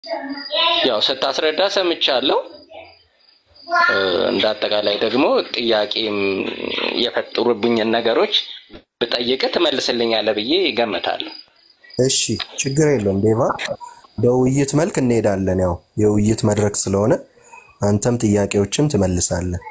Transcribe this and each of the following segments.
ያው ስታስረዳ ሰምቻለሁ። እ፣ እንደ አጠቃላይ ደግሞ ጥያቄም የፈጠሩብኝን ነገሮች ብጠይቅ ትመልስልኛለህ ብዬ እገምታለሁ። እሺ ችግር የለውም ዴቫ፣ በውይይት መልክ እንሄዳለን። ያው የውይይት መድረክ ስለሆነ አንተም ጥያቄዎችን ትመልሳለህ።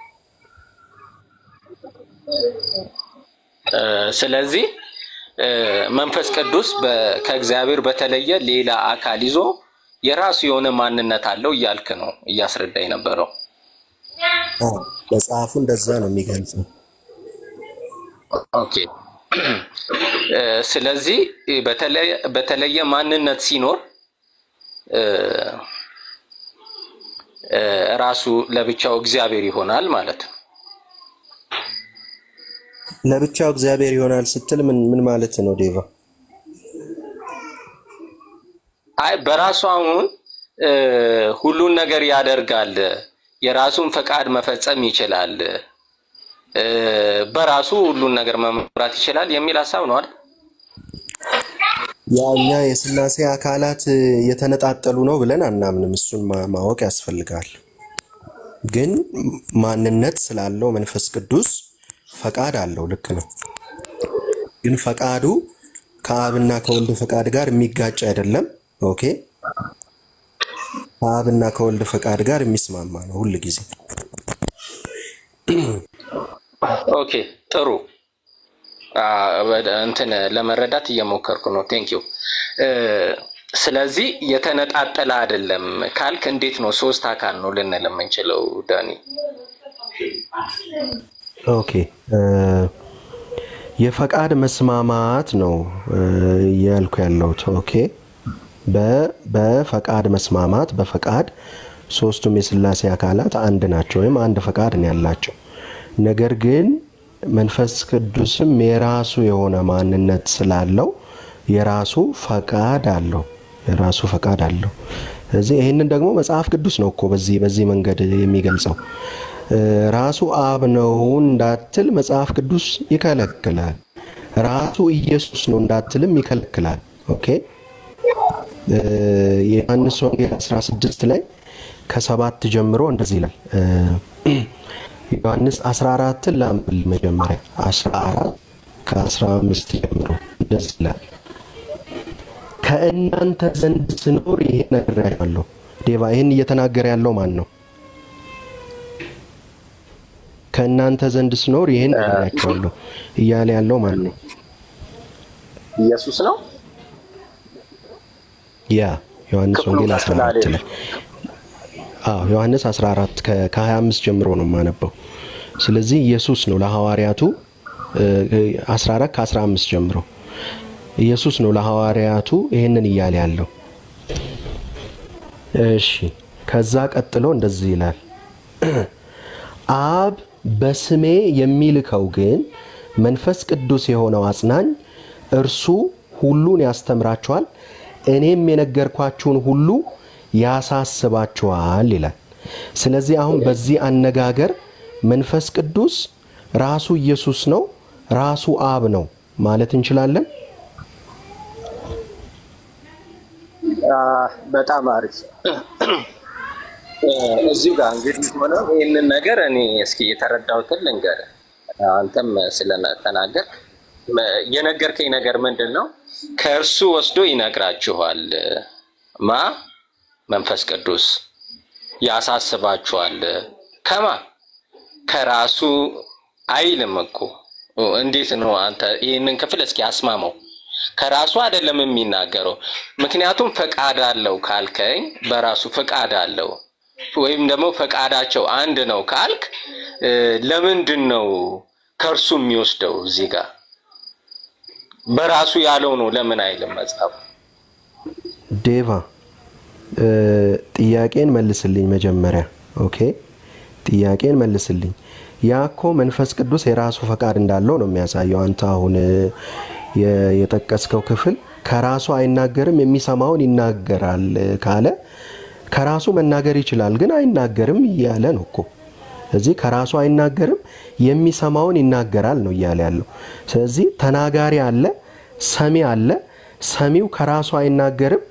እ፣ ስለዚህ እ፣ መንፈስ ቅዱስ በ- ከእግዚአብሔር በተለየ ሌላ አካል ይዞ የራሱ የሆነ ማንነት አለው እያልክ ነው እያስረዳ የነበረው። አዎ፣ መጽሐፉ እንደዛ ነው የሚገልጸው። ኦኬ እ፣ ስለዚህ በተለየ- በተለየ ማንነት ሲኖር እ፣ እ፣ ራሱ ለብቻው እግዚአብሔር ይሆናል ማለት ነው። ለብቻው እግዚአብሔር ይሆናል ስትል ምን ምን ማለት ነው ዴቫ? አይ በራሱ አሁን እ፣ ሁሉን ነገር ያደርጋል፣ የራሱን ፈቃድ መፈጸም ይችላል፣ እ፣ በራሱ ሁሉን ነገር መምራት ይችላል የሚል ሀሳብ ነው አይደል? ያ እኛ የስላሴ አካላት እ፣ የተነጣጠሉ ነው ብለን አናምንም። እሱን ማ- ማወቅ ያስፈልጋል። ግን ማንነት ስላለው መንፈስ ቅዱስ ፈቃድ አለው። ልክ ነው። ግን ፈቃዱ ከአብና ከወልድ ፈቃድ ጋር የሚጋጭ አይደለም። ኦኬ ከአብና ከወልድ ፈቃድ ጋር የሚስማማ ነው ሁል ጊዜ። ኦኬ ጥሩ አ፣ ወደ- እንትን ለመረዳት እየሞከርኩ ነው። ቴንክ ዩ። ስለዚህ የተነጣጠለ አይደለም ካልክ እንዴት ነው ሶስት አካል ነው ልንል የምንችለው ዳኒ? ኦኬ እ፣ የፈቃድ መስማማት ነው እ፣ እያልኩ ያለሁት። ኦኬ በ- በፈቃድ መስማማት በፈቃድ ሶስቱም የስላሴ አካላት አንድ ናቸው ወይም አንድ ፈቃድ ነው ያላቸው። ነገር ግን መንፈስ ቅዱስም የራሱ የሆነ ማንነት ስላለው የራሱ ፈቃድ አለው የራሱ ፈቃድ አለው። ስለዚህ ይህንን ደግሞ መጽሐፍ ቅዱስ ነው እኮ በዚህ በዚህ መንገድ የሚገልጸው እ፣ ራሱ አብ ነው እንዳትል መጽሐፍ ቅዱስ ይከለክላል። ራሱ ኢየሱስ ነው እንዳትልም ይከለክላል። ኦኬ እ፣ የዮሐንስ ወንጌል 16 ላይ ከሰባት ጀምሮ እንደዚህ ይላል። እ፣ ዮሐንስ 14ን ላንብል መጀመሪያ 14 ከ15 ጀምሮ እንደዚህ ይላል። ከእናንተ ዘንድ ስኖር ይሄን ነግሬያለሁ። ዴቫ ይህን እየተናገረ ያለው ማን ነው? ከእናንተ ዘንድ ስኖር ይህን ነግሬያቸዋለሁ እያለ ያለው ማን ነው? ኢየሱስ ነው። ያ ዮሐንስ ክፍሉ ወንጌል ቀጥላ 14 አይደለም። ላይ አዎ ዮሐንስ 14 ከ- ከ25 ጀምሮ ነው የማነበው። ስለዚህ ኢየሱስ ነው ለሐዋርያቱ እ፣ 14 ከ15 ጀምሮ ኢየሱስ ነው ለሐዋርያቱ ይህንን እያለ ያለው። እሺ ከዛ ቀጥሎ እንደዚህ ይላል አብ በስሜ የሚልከው ግን መንፈስ ቅዱስ የሆነው አጽናኝ እርሱ ሁሉን ያስተምራችኋል፣ እኔም የነገርኳችሁን ሁሉ ያሳስባችኋል ይላል። ስለዚህ አሁን በዚህ አነጋገር መንፈስ ቅዱስ ራሱ ኢየሱስ ነው፣ ራሱ አብ ነው ማለት እንችላለን። አ፣ በጣም አሪፍ። እ፣ እዚሁ ጋር እንግዲህ ሆነ ይህንን ነገር እኔ እስኪ የተረዳሁትን ልንገርህ። አንተም ስለተናገር የነገርከኝ ነገር ምንድን ነው? ከእርሱ ወስዶ ይነግራችኋል። ማ መንፈስ ቅዱስ ያሳስባችኋል። ከማ ከራሱ አይልም እኮ። እንዴት ነው አንተ ይህንን ክፍል እስኪ አስማመው። ከራሱ አይደለም የሚናገረው። ምክንያቱም ፈቃድ አለው ካልከኝ በራሱ ፈቃድ አለው ወይም ደግሞ ፈቃዳቸው አንድ ነው ካልክ እ፣ ለምንድን ነው ከእርሱ የሚወስደው? እዚህ ጋር በራሱ ያለው ነው ለምን አይልም መጽሐፉ? ዴቫ እ፣ ጥያቄን መልስልኝ መጀመሪያ። ኦኬ ጥያቄን መልስልኝ። ያ እኮ መንፈስ ቅዱስ የራሱ ፈቃድ እንዳለው ነው የሚያሳየው። አንተ አሁን እ፣ የ- የጠቀስከው ክፍል ከራሱ አይናገርም የሚሰማውን ይናገራል እ፣ ካለ ከራሱ መናገር ይችላል ግን አይናገርም እያለ ነው እኮ። ስለዚህ ከራሱ አይናገርም የሚሰማውን ይናገራል ነው እያለ ያለው። ስለዚህ ተናጋሪ አለ፣ ሰሚ አለ። ሰሚው ከራሱ አይናገርም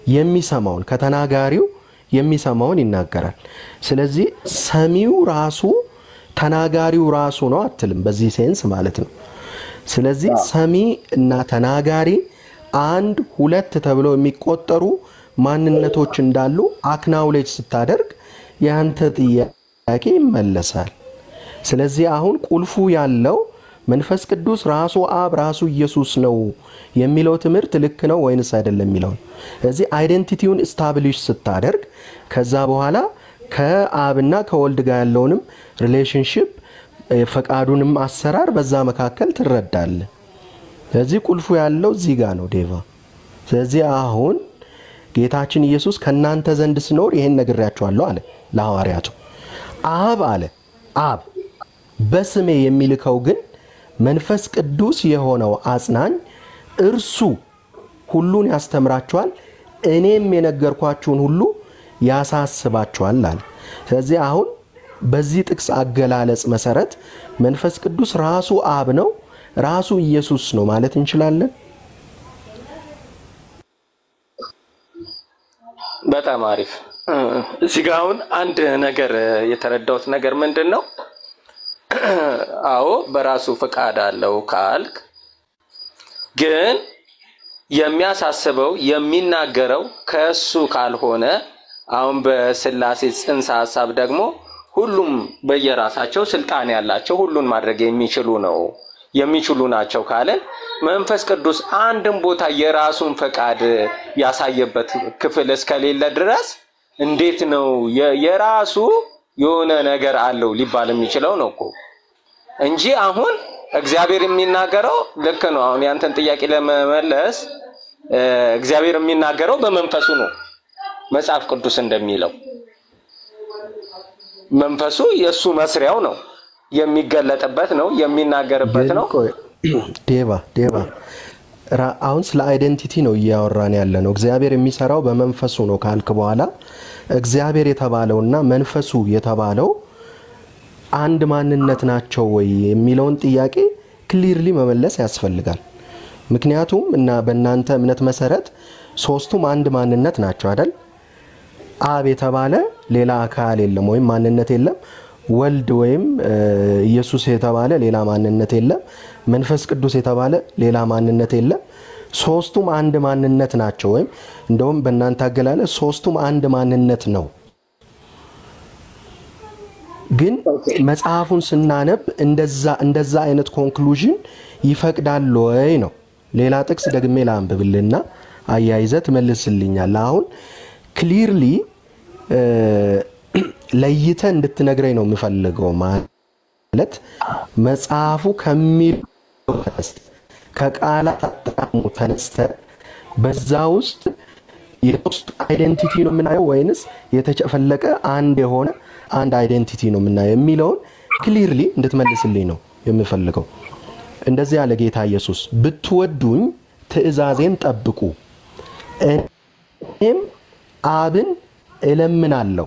የሚሰማውን ከተናጋሪው የሚሰማውን ይናገራል። ስለዚህ ሰሚው ራሱ ተናጋሪው ራሱ ነው አትልም፣ በዚህ ሴንስ ማለት ነው። ስለዚህ ሰሚ እና ተናጋሪ አንድ ሁለት ተብለው የሚቆጠሩ ማንነቶች እንዳሉ አክናውሌጅ ስታደርግ የአንተ ጥያቄ ይመለሳል። ስለዚህ አሁን ቁልፉ ያለው መንፈስ ቅዱስ ራሱ አብ ራሱ ኢየሱስ ነው የሚለው ትምህርት ልክ ነው ወይንስ አይደለም የሚለው ነው። ስለዚህ አይደንቲቲውን ስታብሊሽ ስታደርግ ከዛ በኋላ ከአብና ከወልድ ጋር ያለውንም ሪሌሽንሽፕ ፈቃዱንም አሰራር በዛ መካከል ትረዳለ። ስለዚህ ቁልፉ ያለው እዚህ ጋር ነው ዴቫ። ስለዚህ አሁን ጌታችን ኢየሱስ ከእናንተ ዘንድ ስኖር ይሄን ነግሬያችኋለሁ አለ ለሐዋርያቱ። አብ አለ አብ በስሜ የሚልከው ግን መንፈስ ቅዱስ የሆነው አጽናኝ እርሱ ሁሉን ያስተምራችኋል፣ እኔም የነገርኳችሁን ሁሉ ያሳስባችኋል አለ። ስለዚህ አሁን በዚህ ጥቅስ አገላለጽ መሰረት መንፈስ ቅዱስ ራሱ አብ ነው፣ ራሱ ኢየሱስ ነው ማለት እንችላለን። በጣም አሪፍ። እዚህ ጋ አሁን አንድ ነገር የተረዳሁት ነገር ምንድን ነው? አዎ በራሱ ፈቃድ አለው ካልክ ግን የሚያሳስበው የሚናገረው ከእሱ ካልሆነ አሁን በስላሴ ጽንሰ ሀሳብ ደግሞ ሁሉም በየራሳቸው ስልጣን ያላቸው ሁሉን ማድረግ የሚችሉ ነው የሚችሉ ናቸው ካለን መንፈስ ቅዱስ አንድም ቦታ የራሱን ፈቃድ ያሳየበት ክፍል እስከሌለ ድረስ እንዴት ነው የራሱ የሆነ ነገር አለው ሊባል የሚችለው ነው እኮ እንጂ አሁን እግዚአብሔር የሚናገረው ልክ ነው። አሁን ያንተን ጥያቄ ለመመለስ እግዚአብሔር የሚናገረው በመንፈሱ ነው። መጽሐፍ ቅዱስ እንደሚለው መንፈሱ የእሱ መስሪያው ነው፣ የሚገለጥበት ነው፣ የሚናገርበት ነው። ዴቫ ዴቫ አሁን ስለ አይደንቲቲ ነው እያወራን ያለ ነው። እግዚአብሔር የሚሰራው በመንፈሱ ነው ካልክ በኋላ እግዚአብሔር የተባለውና መንፈሱ የተባለው አንድ ማንነት ናቸው ወይ የሚለውን ጥያቄ ክሊርሊ መመለስ ያስፈልጋል። ምክንያቱም እና በእናንተ እምነት መሰረት ሶስቱም አንድ ማንነት ናቸው አይደል? አብ የተባለ ሌላ አካል የለም ወይም ማንነት የለም። ወልድ ወይም ኢየሱስ የተባለ ሌላ ማንነት የለም። መንፈስ ቅዱስ የተባለ ሌላ ማንነት የለም። ሶስቱም አንድ ማንነት ናቸው። ወይም እንደውም በእናንተ አገላለጽ ሶስቱም አንድ ማንነት ነው። ግን መጽሐፉን ስናነብ እንደዛ አይነት ኮንክሉዥን ይፈቅዳል ወይ ነው። ሌላ ጥቅስ ደግሜ ላንብብልና አያይዘ ትመልስልኛል። አሁን ክሊርሊ ለይተ እንድትነግረኝ ነው የምፈልገው። ማለት መጽሐፉ ከሚለው ተነስተ ከቃላት አጠቃሙ ተነስተ በዛ ውስጥ የሶስት አይዴንቲቲ ነው የምናየው ወይንስ የተጨፈለቀ አንድ የሆነ አንድ አይዴንቲቲ ነው የምናየው የሚለውን ክሊርሊ እንድትመልስልኝ ነው የምፈልገው። እንደዚህ ያለ ጌታ ኢየሱስ ብትወዱኝ ትእዛዜን ጠብቁ፣ እኔም አብን እለምናለሁ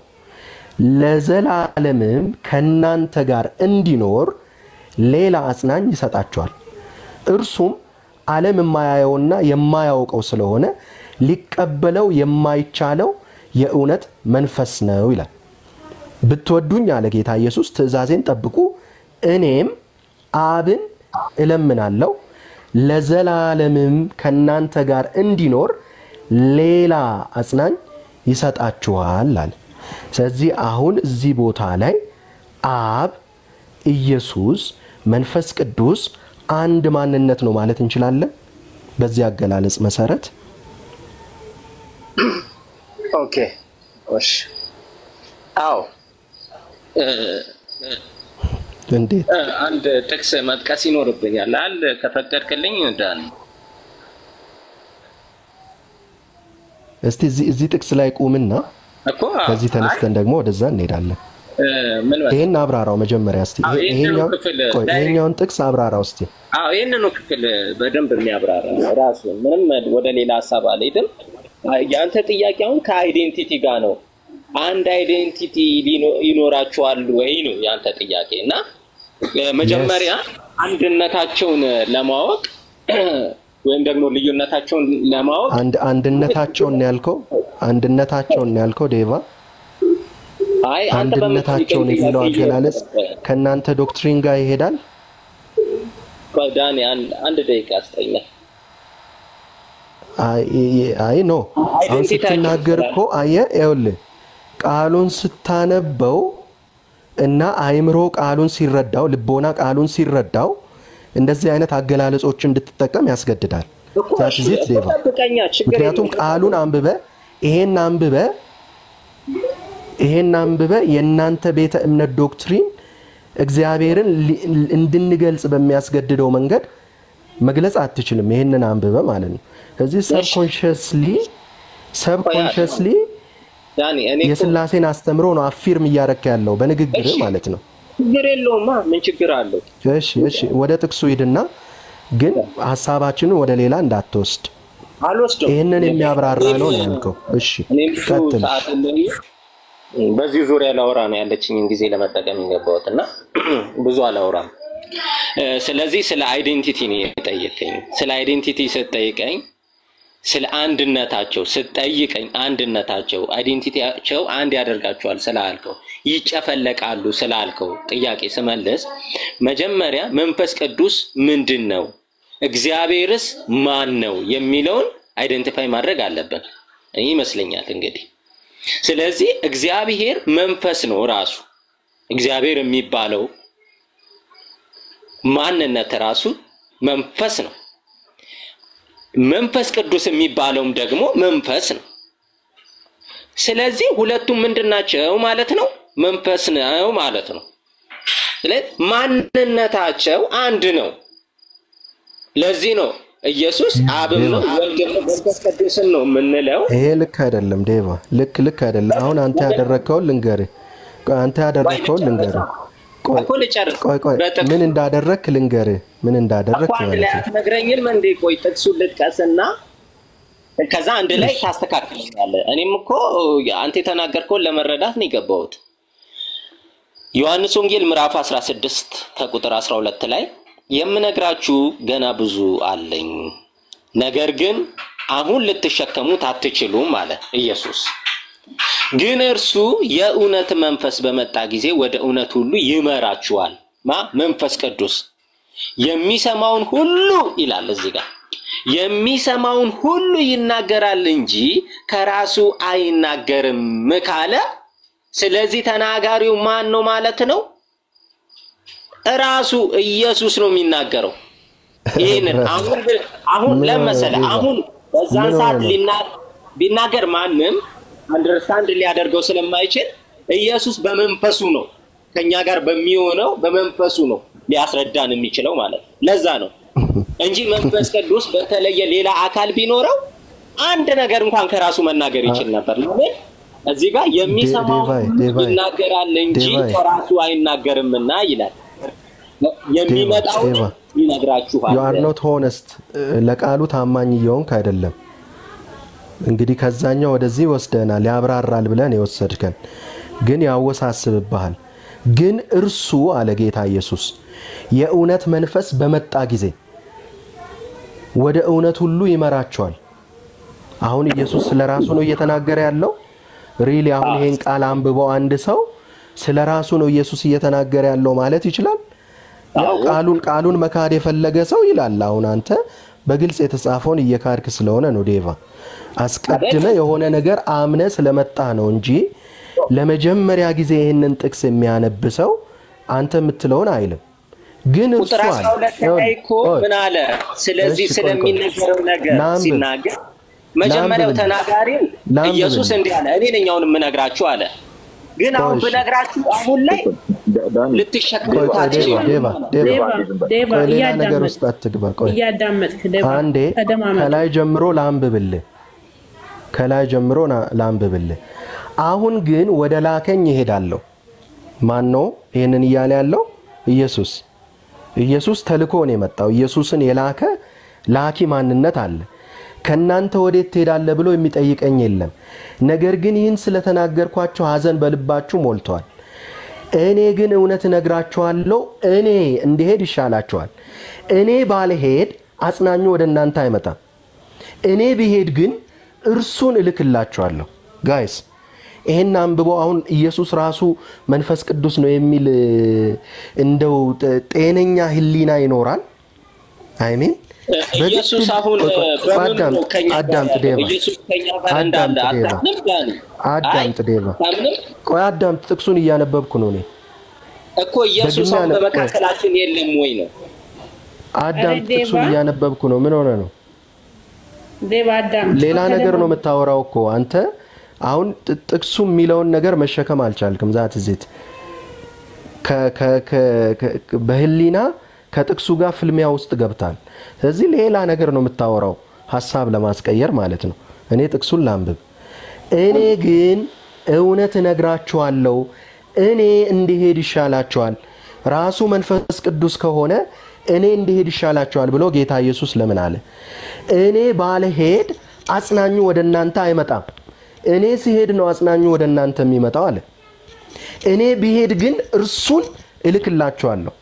ለዘላለምም ከእናንተ ጋር እንዲኖር ሌላ አጽናኝ ይሰጣቸዋል። እርሱም ዓለም የማያየውና የማያውቀው ስለሆነ ሊቀበለው የማይቻለው የእውነት መንፈስ ነው ይላል። ብትወዱኝ አለ ጌታ ኢየሱስ ትእዛዜን ጠብቁ፣ እኔም አብን እለምናለሁ ለዘላለምም ከእናንተ ጋር እንዲኖር ሌላ አጽናኝ ይሰጣችኋል አለ። ስለዚህ አሁን እዚህ ቦታ ላይ አብ፣ ኢየሱስ፣ መንፈስ ቅዱስ አንድ ማንነት ነው ማለት እንችላለን። በዚህ አገላለጽ መሰረት ኦኬ እሺ፣ አዎ እንዴት አንድ ጥቅስ መጥቀስ ይኖርብኛል። አል ከፈቀድክልኝ ዳን እስቲ እዚህ ጥቅስ ላይ ቁምና እኮ ከዚህ ተነስተን ደግሞ ወደዛ እንሄዳለን። ምን መሰለህ፣ ይሄን አብራራው መጀመሪያ እስቲ። አዎ፣ ይሄንን ይሄኛውን ክፍል ቆይ፣ ዳይሬክት- ይሄኛውን ጥቅስ አብራራው እስቲ። አዎ ይህንኑ ክፍል በደንብ የሚያብራራ ነው ራሱ። ምንም ወደ ሌላ ሀሳብ አልሄድም። የአንተ ጥያቄ አሁን ከአይዴንቲቲ ጋር ነው። አንድ አይዴንቲቲ ሊኖ- ይኖራችኋል ወይ ነው የአንተ ጥያቄ እና እ፣ መጀመሪያ አንድነታቸውን ለማወቅ ወይም ደግሞ ልዩነታቸውን ለማወቅ አንድ አንድነታቸውን ነው ያልከው አንድነታቸውን ነው ያልከው ዴቫ አይ አንተ አንድነታቸውን በምትጠይቀኝ የሚለው ጥያቄ አገላለጽ ከእናንተ ዶክትሪን ጋር ይሄዳል ቆይ ዳኒ አንድ አንድ ደቂቃ አስጠኛል። አይ አይ ኖ አሁን አይደንቲቲ ስትናገር እኮ አየህ ይኸውልህ ቃሉን ስታነበው እና አይምሮ ቃሉን ሲረዳው ልቦና ቃሉን ሲረዳው እንደዚህ አይነት አገላለጾች እንድትጠቀም ያስገድዳል እኮ ዛት እሺ፣ ዚት ዴቫ ጠብቀኛ ችግር ምክንያቱም የለውም። ቃሉን አንብበ ይሄን አንብበ ይሄን አንብበ የእናንተ ቤተ እምነት ዶክትሪን እግዚአብሔርን ሊ- እንድንገልጽ በሚያስገድደው መንገድ መግለጽ አትችልም። ይሄንን አንብበ ማለት ነው። ስለዚህ ሰብኮንሽስሊ ሰብኮንሽስሊ ዳኒ እኔ እኮ የስላሴን አስተምሮ ነው አፊርም እያረክ ያለው በንግግር እሺ። ማለት ነው። ችግር የለውማ ምን ችግር አለው? እሺ እሺ፣ ወደ ጥቅሱ ሂድና ግን ሀሳባችንን ወደ ሌላ እንዳትወስድ። አልወስደው ይህንን የሚያብራራ ነው ነው ያልከው። እሺ እኔም ብዙ ቀጥል። ሰዓት የለኝም። በዚህ ዙሪያ ላወራ ነው ያለችኝን ጊዜ ለመጠቀም የገባሁት እና ብዙ አላወራም። እ፣ ስለዚህ ስለ አይዴንቲቲ ነው የጠየቀኝ። ስለ አይዴንቲቲ ስትጠይቀኝ ስለ አንድነታቸው ስትጠይቀኝ አንድነታቸው አይዴንቲቲያቸው አንድ ያደርጋቸዋል ስላልከው ይጨፈለቃሉ ስላልከው ጥያቄ ስመልስ መጀመሪያ መንፈስ ቅዱስ ምንድን ነው፣ እግዚአብሔርስ ማን ነው የሚለውን አይደንቲፋይ ማድረግ አለብን ይመስለኛል እንግዲህ ስለዚህ እግዚአብሔር መንፈስ ነው ራሱ እግዚአብሔር የሚባለው ማንነት ራሱ መንፈስ ነው መንፈስ ቅዱስ የሚባለውም ደግሞ መንፈስ ነው ስለዚህ ሁለቱም ምንድን ናቸው ማለት ነው መንፈስ ነው ማለት ነው ስለዚህ ማንነታቸው አንድ ነው ለዚህ ነው ኢየሱስ አብም ነው ወልድም ነው መንፈስ ቅዱስን ነው የምንለው ይሄ ልክ አይደለም ዴቫ፣ ልክ ልክ አይደለም። አሁን አንተ ያደረግከውን ልንገርህ። ቆይ አንተ ያደረግከውን ልንገርህ። ቆይ እኮ ልጨርስ ቆይ ቆይ በጥቅሱ ምን እንዳደረግክ ልንገርህ። ምን እንዳደረግክ እኮ አንድ ማለት ላይ ነው። አትነግረኝም እንዴ? ቆይ ጥቅሱን ልጥቀስና ከዛ አንድ ላይ ታስተካክለኛለህ። እኔም እኮ አንተ የተናገርከውን ለመረዳት ነው የገባሁት። ዮሐንስ ወንጌል ምዕራፍ 16 ከቁጥር 12 ላይ የምነግራችሁ ገና ብዙ አለኝ፣ ነገር ግን አሁን ልትሸከሙት አትችሉም አለ ኢየሱስ። ግን እርሱ የእውነት መንፈስ በመጣ ጊዜ ወደ እውነት ሁሉ ይመራችኋል። ማ መንፈስ ቅዱስ የሚሰማውን ሁሉ ይላል እዚህ ጋር የሚሰማውን ሁሉ ይናገራል እንጂ ከራሱ አይናገርም ካለ፣ ስለዚህ ተናጋሪው ማን ነው ማለት ነው? እራሱ ኢየሱስ ነው የሚናገረው። ይህንን አሁን አሁን ምን ለመሰለ ሆነ? አሁን በዛን ምን ሰዓት ሆነ? ሊና- ቢናገር ማንም አንደርስታንድ ሊያደርገው ስለማይችል ኢየሱስ በመንፈሱ ነው ከኛ ጋር በሚሆነው በመንፈሱ ነው ሊያስረዳን የሚችለው ማለት ነው። ለዛ ነው እንጂ መንፈስ ቅዱስ በተለየ ሌላ አካል ቢኖረው አንድ ነገር እንኳን ከራሱ መናገር ይችል ነበር። ለምን እዚህ ጋር የሚሰማው ዴቫይ፣ ሁሉ ዴቫይ፣ ይናገራል እንጂ ዴቫይ። ከራሱ አይናገርምና ይላል። የሚመጣውን ዴቫ፣ ይነግራችኋል። ዩ አር ኖት ሆነስት ለቃሉ ታማኝ እየሆንክ አይደለም። እንግዲህ ከዛኛው ወደዚህ ወስደናል፣ ያብራራል ብለን የወሰድከን ግን ያወሳስብብሃል። ግን እርሱ አለ ጌታ ኢየሱስ የእውነት መንፈስ በመጣ ጊዜ ወደ እውነት ሁሉ ይመራቸዋል። አሁን ኢየሱስ ስለ ራሱ ነው እየተናገረ ያለው። ሪሊ አሁን ይሄን ቃል አንብበው አንድ ሰው ስለ ራሱ ነው ኢየሱስ እየተናገረ ያለው ማለት ይችላል? ያው ቃሉን ቃሉን መካድ የፈለገ ሰው ይላል። አሁን አንተ በግልጽ የተጻፈውን እየካድክ ስለሆነ ነው ዴቫ። አስቀድመ የሆነ ነገር አምነ ስለመጣ ነው እንጂ ለመጀመሪያ ጊዜ ይህንን ጥቅስ የሚያነብ ሰው አንተ የምትለውን አይልም። ግን እርሱ ቁጥር አለ 12 ላይ እኮ ምን አለ? ስለዚህ እሺ፣ ቆይ፣ ቆይ። ስለሚነገረው ነገር ላንብብ። ሲናገር መጀመሪያው ላንብብ። ተናጋሪው ላንብብ። ኢየሱስ እንዲህ አለ፣ እኔ ነኝ አሁን የምነግራችሁ አለ። ግን አሁን እሺ። ብነግራችሁ አሁን ላይ ቆይ ልትሸከሙት ቆይ ዴቫ አትችሉም። ዴቫ ዴቫ ዴቫ ዴቫ ቆይ ሌላ ነገር እያዳመጥክ ውስጥ አትግባ። ቆይ እያዳመጥክ ዴቫ አንዴ ተደማመጥ። ከላይ ጀምሮ ላንብብልህ፣ ከላይ ጀምሮ ና- ላንብብልህ። አሁን ግን ወደ ላከኝ ይሄዳለሁ። ማን ነው ይህንን እያለ ያለው? ኢየሱስ። ኢየሱስ ተልኮ ነው የመጣው። ኢየሱስን የላከ ላኪ ማንነት አለ። ከእናንተ ወዴት ትሄዳለህ ብሎ የሚጠይቀኝ የለም። ነገር ግን ይህን ስለተናገርኳቸው ሐዘን በልባችሁ ሞልቷል። እኔ ግን እውነት እነግራችኋለሁ፣ እኔ እንድሄድ ይሻላችኋል። እኔ ባልሄድ አጽናኙ ወደ እናንተ አይመጣም። እኔ ብሄድ ግን እርሱን እልክላችኋለሁ። ጋይስ ይሄን አንብበው። አሁን ኢየሱስ ራሱ መንፈስ ቅዱስ ነው የሚል እ፣ እንደው ጤ- ጤነኛ ህሊና ይኖራል? አይሜን ኢየሱስ አሁን በምን ነው ከኛ ጋር አዳምጥ ያለው? ዴቫ ኢየሱስ ከኛ ጋር እንዳለ አዳምጥ ዴቫ አታምንም? ዳኒ አዳምጥ ዴቫ አታምንም ቆይ አዳምጥ። ጥቅሱን እያነበብኩ ነው እኔ። እኮ ኢየሱስ ደግሜ አሁን አለ- በመካከላችን የለም ወይ ነው? አዳምጥ። ዴቫ። ጥቅሱን እያነበብኩ ነው። ምን ሆነ ነው? ዴባ አዳም ሌላ ነገር ነው የምታወራው እኮ አንተ። አሁን ጥ- ጥቅሱ የሚለውን ነገር መሸከም አልቻልክም። ዛት ዜት በህሊና ከጥቅሱ ጋር ፍልሚያ ውስጥ ገብታል። ስለዚህ ሌላ ነገር ነው የምታወራው፣ ሀሳብ ለማስቀየር ማለት ነው። እኔ ጥቅሱን ላንብብ። እኔ ግን እውነት እነግራችኋለሁ፣ እኔ እንዲሄድ ይሻላችኋል። ራሱ መንፈስ ቅዱስ ከሆነ እኔ እንዲሄድ ይሻላችኋል ብሎ ጌታ ኢየሱስ ለምን አለ? እኔ ባልሄድ አጽናኙ ወደ እናንተ አይመጣም። እኔ ሲሄድ ነው አጽናኙ ወደ እናንተ የሚመጣው አለ። እኔ ብሄድ ግን እርሱን እልክላችኋለሁ።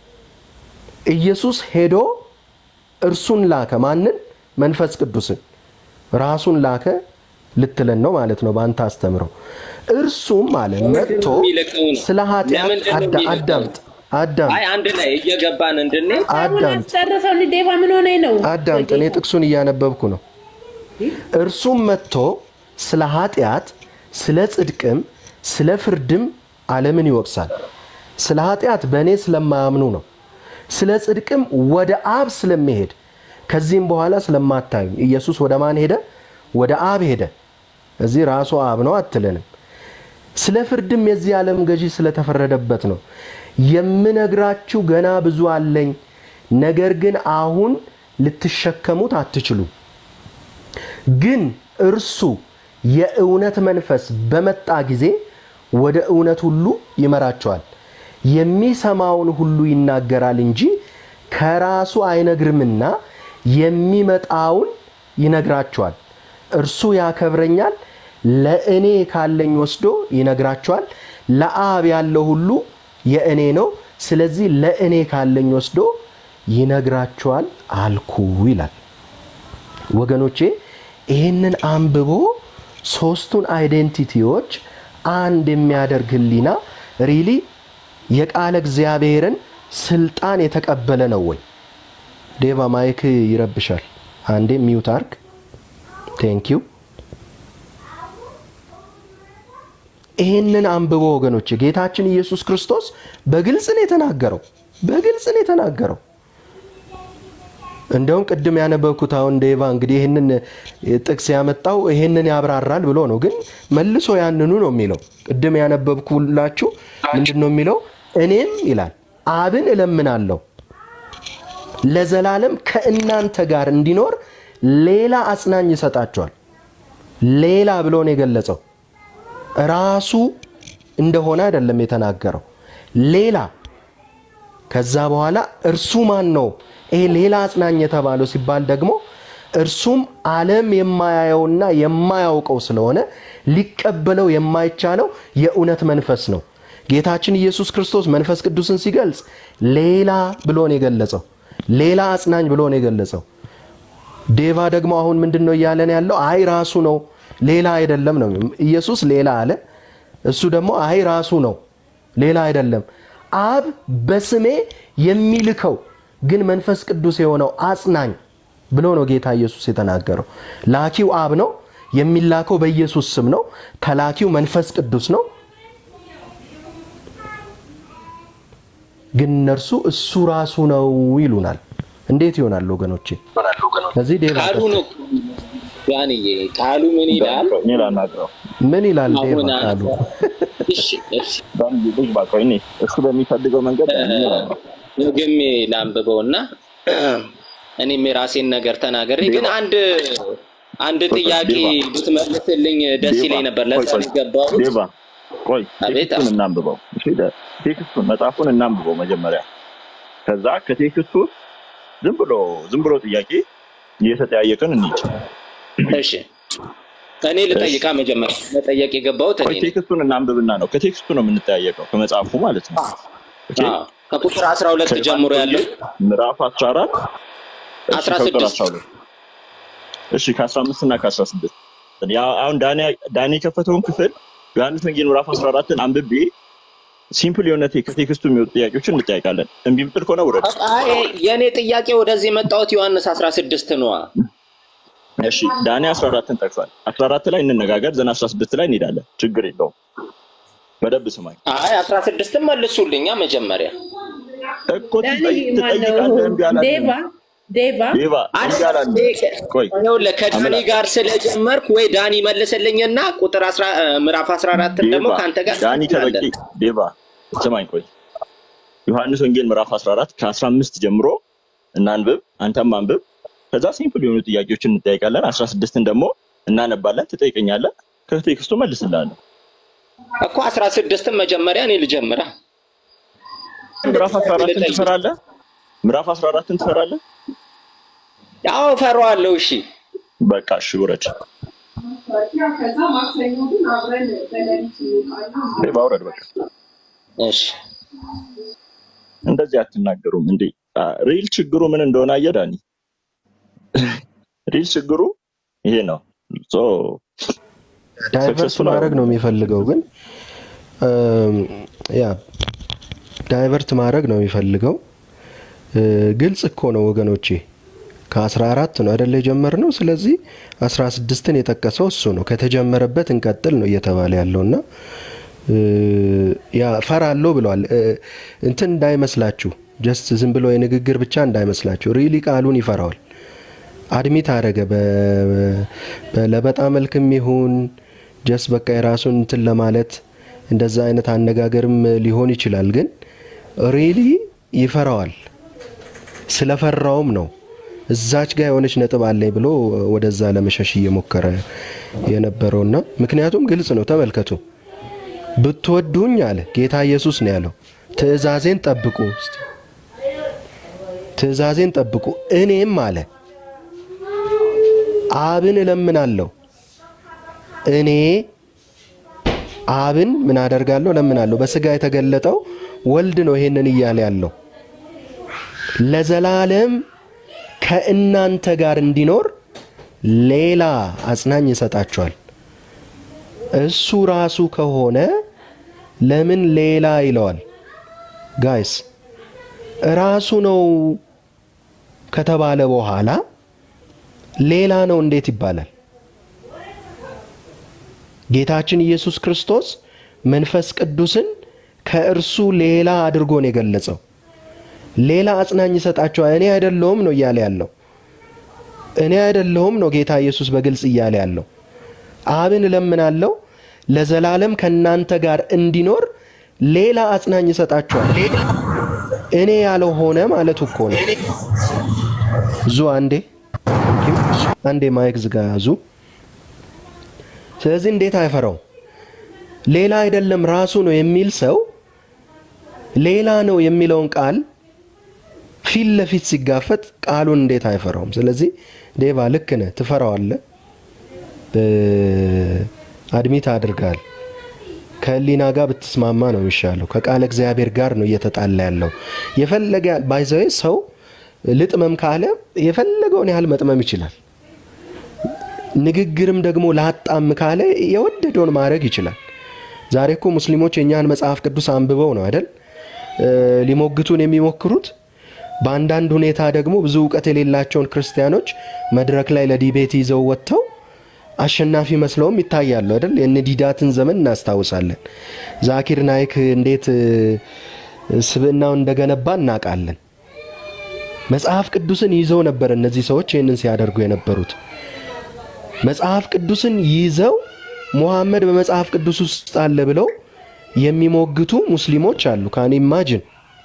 ኢየሱስ ሄዶ እርሱን ላከ። ማንን? መንፈስ ቅዱስን ራሱን ላከ ልትለን ነው ማለት ነው በአንተ አስተምረው። እርሱም አለ መጥቶ የሚልከው ነው? ስለ ኃጢአት ለምንድን ነው አዳ- የሚልከው? አዳምጥ አዳምጥ አይ አንድ ላይ እየገባን እንድንሄድ አዳምጥ ጨርሰው እንዲ ዴባ ምን ሆነ ነው አዳምጥ። እኔ ጥቅሱን እያነበብኩ ነው። እርሱም መጥቶ ስለ ኃጢአት፣ ስለ ጽድቅም፣ ስለ ፍርድም ዓለምን ይወቅሳል። ስለ ኃጢአት በእኔ ስለማያምኑ ነው። ስለ ጽድቅም ወደ አብ ስለሚሄድ ከዚህም በኋላ ስለማታዩኝ። ኢየሱስ ወደ ማን ሄደ? ወደ አብ ሄደ። እዚህ ራሱ አብ ነው አትለንም። ስለ ፍርድም የዚህ ዓለም ገዢ ስለተፈረደበት ነው። የምነግራችሁ ገና ብዙ አለኝ፣ ነገር ግን አሁን ልትሸከሙት አትችሉም። ግን እርሱ የእውነት መንፈስ በመጣ ጊዜ ወደ እውነት ሁሉ ይመራቸዋል። የሚሰማውን ሁሉ ይናገራል እንጂ ከራሱ አይነግርምና የሚመጣውን ይነግራቸዋል። እርሱ ያከብረኛል፣ ለእኔ ካለኝ ወስዶ ይነግራቸዋል። ለአብ ያለው ሁሉ የእኔ ነው፣ ስለዚህ ለእኔ ካለኝ ወስዶ ይነግራቸዋል አልኩ ይላል። ወገኖቼ ይህንን አንብቦ ሶስቱን አይዴንቲቲዎች አንድ የሚያደርግ ህሊና ሪሊ የቃለ እግዚአብሔርን ስልጣን የተቀበለ ነው ወይ? ዴቫ ማይክ ይረብሻል። አንዴ ሚውት አርግ። ቴንክ ዩ። ይህንን አንብቦ ወገኖች ጌታችን ኢየሱስ ክርስቶስ በግልጽ ነው የተናገረው። በግልጽ ነው የተናገረው። እንደውም ቅድም ያነበብኩት አሁን ዴቫ እንግዲህ ይህንን ጥቅስ ያመጣው ይህንን ያብራራል ብሎ ነው፣ ግን መልሶ ያንኑ ነው የሚለው። ቅድም ያነበብኩላችሁ ምንድን ነው የሚለው? እኔም ይላል አብን እለምናለሁ ለዘላለም ከእናንተ ጋር እንዲኖር ሌላ አጽናኝ ይሰጣቸዋል። ሌላ ብሎ ነው የገለጸው። ራሱ እንደሆነ አይደለም የተናገረው፣ ሌላ ከዛ በኋላ እርሱ ማን ነው ይሄ ሌላ አጽናኝ የተባለው ሲባል ደግሞ እርሱም ዓለም የማያየውና የማያውቀው ስለሆነ ሊቀበለው የማይቻለው የእውነት መንፈስ ነው። ጌታችን ኢየሱስ ክርስቶስ መንፈስ ቅዱስን ሲገልጽ ሌላ ብሎ ነው የገለጸው። ሌላ አጽናኝ ብሎ ነው የገለጸው። ዴቫ ደግሞ አሁን ምንድን ነው እያለን ያለው? አይ ራሱ ነው ሌላ አይደለም ነው። ኢየሱስ ሌላ አለ፣ እሱ ደግሞ አይ ራሱ ነው ሌላ አይደለም። አብ በስሜ የሚልከው ግን መንፈስ ቅዱስ የሆነው አጽናኝ ብሎ ነው ጌታ ኢየሱስ የተናገረው። ላኪው አብ ነው፣ የሚላከው በኢየሱስ ስም ነው። ተላኪው መንፈስ ቅዱስ ነው። ግን እነርሱ እሱ ራሱ ነው ይሉናል። እንዴት ይሆናል ወገኖቼ? ከዚህ ዴቫ ቃሉ ነው ያንዬ ቃሉ ምን ይላል? እኔ ላናግረው ምን ይላል ዴቫ አሁን ቃሉ? እሺ እሺ በአንድ ልጅ ባቀው እኔ እሱ በሚፈልገው መንገድ እኔ ላናግረው። ደግሜ ላንብበው እና እኔም የራሴን ነገር ተናገሬ ግን አንድ አንድ ጥያቄ ብትመልስልኝ ደስ ይለኝ ነበር። ለዛ ነው የገባሁት። ዴባ ቆይ አቤት፣ ቴክስቱን አቤት። እናንብበው። እሺ ደ- ቴክስቱን መጽሐፉን እናንብበው መጀመሪያ። ከዛ ከቴክስቱ ዝም ብሎ ዝም ብሎ ጥያቄ እየተጠያየቅን እንሂድ። እሺ እኔ ልጠይቃ መጀመሪያ መጠየቅ የገባሁት እኔ ቆይ ነኝ። ቴክስቱን እናንብብና ነው ከቴክስቱ ነው የምንጠያየቀው ከመጽሐፉ ማለት ነው። ኦኬ? አዎ፣ ከቁጥር 12 ጀምሮ ያለው ምዕራፍ 14 እሺ አስራ ከቁጥር ስድስት 12 እሺ ከ15 እና ከ16 ያ አሁን ዳኒ ዳኒ የከፈተውን ክፍል ዮሐንስ ወንጌል ምዕራፍ 14ን አንብቤ ሲምፕል የሆነ ቴ- ከቴክስቱ የሚወጡ ጥያቄዎችን እንጠያቃለን። እምቢ ብትል ከሆነ ውረድ። አይ የእኔ ጥያቄ ወደዚህ የመጣሁት ዮሐንስ አስራ ስድስት ነዋ። እሺ ዳኒ 14ን ጠቅሷል። 14 ላይ እንነጋገር፣ ዘን 16 ላይ እንሄዳለን። ችግር የለውም። በደንብ ስማኝ አይ አስራ ስድስትን መልሱልኛ መጀመሪያ እኮ ዳኒ ትጠይቅ- ማነው? ትጠይቃለህ። እምቢ አላልንም። ዴቫ ዴቫ ዴቫ እምቢ አላልንም። ቆይ ይኸውልህ ከዳኒ አምላክ ጋር ስለጀመርኩ ወይ ዳኒ መልስልኝና ቁጥር አስራ ምዕራፍ አስራ አራትን ደግሞ ዴቫ ከአንተ ጋር ዳኒ ተበቂ እንቀጥላለን። ዴቫ ስማኝ ቆይ ዮሐንስ ወንጌል ምዕራፍ 14 ከ15 ጀምሮ እናንብብ አንተም አንብብ ከዛ ሲምፕል የሆኑ ጥያቄዎችን እንጠይቃለን 16ን ደግሞ እናነባለን ትጠይቀኛለህ ከቴክስቱ መልስልሃለሁ እኮ አስራ ስድስትን መጀመሪያ እኔ ልጀምራ ምዕራፍ 14ን ትፈራለህ ምዕራፍ 14ን ትፈራለህ ያው እፈራዋለሁ። እሺ በቃ እሺ ውረድ ከዛ ማክሰኞ ግን አብረን በሌሊት እንወጣለን። ዴቫ ውረድ በቃ እሺ እንደዚህ አትናገሩም እንዴ ሪል ችግሩ ምን እንደሆነ አየህ ዳኒ ሪል ችግሩ ይሄ ነው ሶ ዳይቨርት ሰክሰስፉል ማድረግ ነው የሚፈልገው ግን እም፣ ያ ዳይቨርት ማድረግ ነው የሚፈልገው እ፣ ግልጽ እኮ ነው ወገኖቼ ከ14 ነው አይደለ የጀመርነው ስለዚህ 16ን የጠቀሰው እሱ ነው ከተጀመረበት እንቀጥል ነው እየተባለ ያለውና እ፣ ያ ፈራለሁ ብለዋል እ፣ እንትን እንዳይመስላችሁ ጀስት ዝም ብሎ የንግግር ብቻ እንዳይመስላችሁ ሪሊ ቃሉን ይፈራዋል አድሚት አደረገ በ- በለበጣ መልክም ይሁን ጀስ በቃ የራሱን እንትን ለማለት እንደዛ አይነት አነጋገርም ሊሆን ይችላል። ግን ሪሊ ይፈራዋል። ስለፈራውም ነው እዛች ጋር የሆነች ነጥብ አለኝ ብሎ ወደዛ ለመሸሽ እየሞከረ የነበረውና ምክንያቱም ግልጽ ነው። ተመልከቱ። ብትወዱኝ አለ ጌታ ኢየሱስ ነው ያለው፣ ትእዛዜን ጠብቁ፣ እስቲ ትእዛዜን ጠብቁ እኔም አለ አብን እለምናለሁ እኔ አብን ምን አደርጋለሁ እለምናለሁ። በስጋ የተገለጠው ወልድ ነው ይሄንን እያለ ያለው ለዘላለም ከእናንተ ጋር እንዲኖር ሌላ አጽናኝ ይሰጣችኋል። እሱ ራሱ ከሆነ ለምን ሌላ ይለዋል? ጋይስ ራሱ ነው ከተባለ በኋላ ሌላ ነው እንዴት ይባላል? ጌታችን ኢየሱስ ክርስቶስ መንፈስ ቅዱስን ከእርሱ ሌላ አድርጎ ነው የገለጸው። ሌላ አጽናኝ ይሰጣቸዋል። እኔ አይደለሁም ነው እያለ ያለው። እኔ አይደለሁም ነው ጌታ ኢየሱስ በግልጽ እያለ ያለው። አብን እለምናለሁ ለዘላለም ከእናንተ ጋር እንዲኖር ሌላ አጽናኝ ይሰጣቸዋል። እኔ ያለው ሆነ ማለቱ እኮ ነው። ዙ አንዴ አንዴ ማይክ ዝጋ ዙ። ስለዚህ እንዴት አይፈራው? ሌላ አይደለም ራሱ ነው የሚል ሰው ሌላ ነው የሚለውን ቃል ፊት ለፊት ሲጋፈጥ ቃሉን እንዴት አይፈራውም? ስለዚህ ዴባ ልክ ነህ፣ ትፈራዋለህ። አድሚት አድርጋል። ከህሊና ጋር ብትስማማ ነው የሚሻለው። ከቃለ እግዚአብሔር ጋር ነው እየተጣላ ያለው። የፈለገ ባይዘዌ ሰው ልጥመም ካለ የፈለገውን ያህል መጥመም ይችላል። ንግግርም ደግሞ ላጣም ካለ የወደደውን ማድረግ ይችላል። ዛሬ እኮ ሙስሊሞች የእኛን መጽሐፍ ቅዱስ አንብበው ነው አይደል ሊሞግቱን የሚሞክሩት። በአንዳንድ ሁኔታ ደግሞ ብዙ እውቀት የሌላቸውን ክርስቲያኖች መድረክ ላይ ለዲቤት ይዘው ወጥተው አሸናፊ መስለውም ይታያሉ አይደል። የንዲዳትን ዘመን እናስታውሳለን። ዛኪር ናይክ እንዴት ስብዕናውን እንደገነባ እናውቃለን። መጽሐፍ ቅዱስን ይዘው ነበር እነዚህ ሰዎች ይህንን ሲያደርጉ የነበሩት። መጽሐፍ ቅዱስን ይዘው ሙሐመድ በመጽሐፍ ቅዱስ ውስጥ አለ ብለው የሚሞግቱ ሙስሊሞች አሉ። ካን ኢማጅን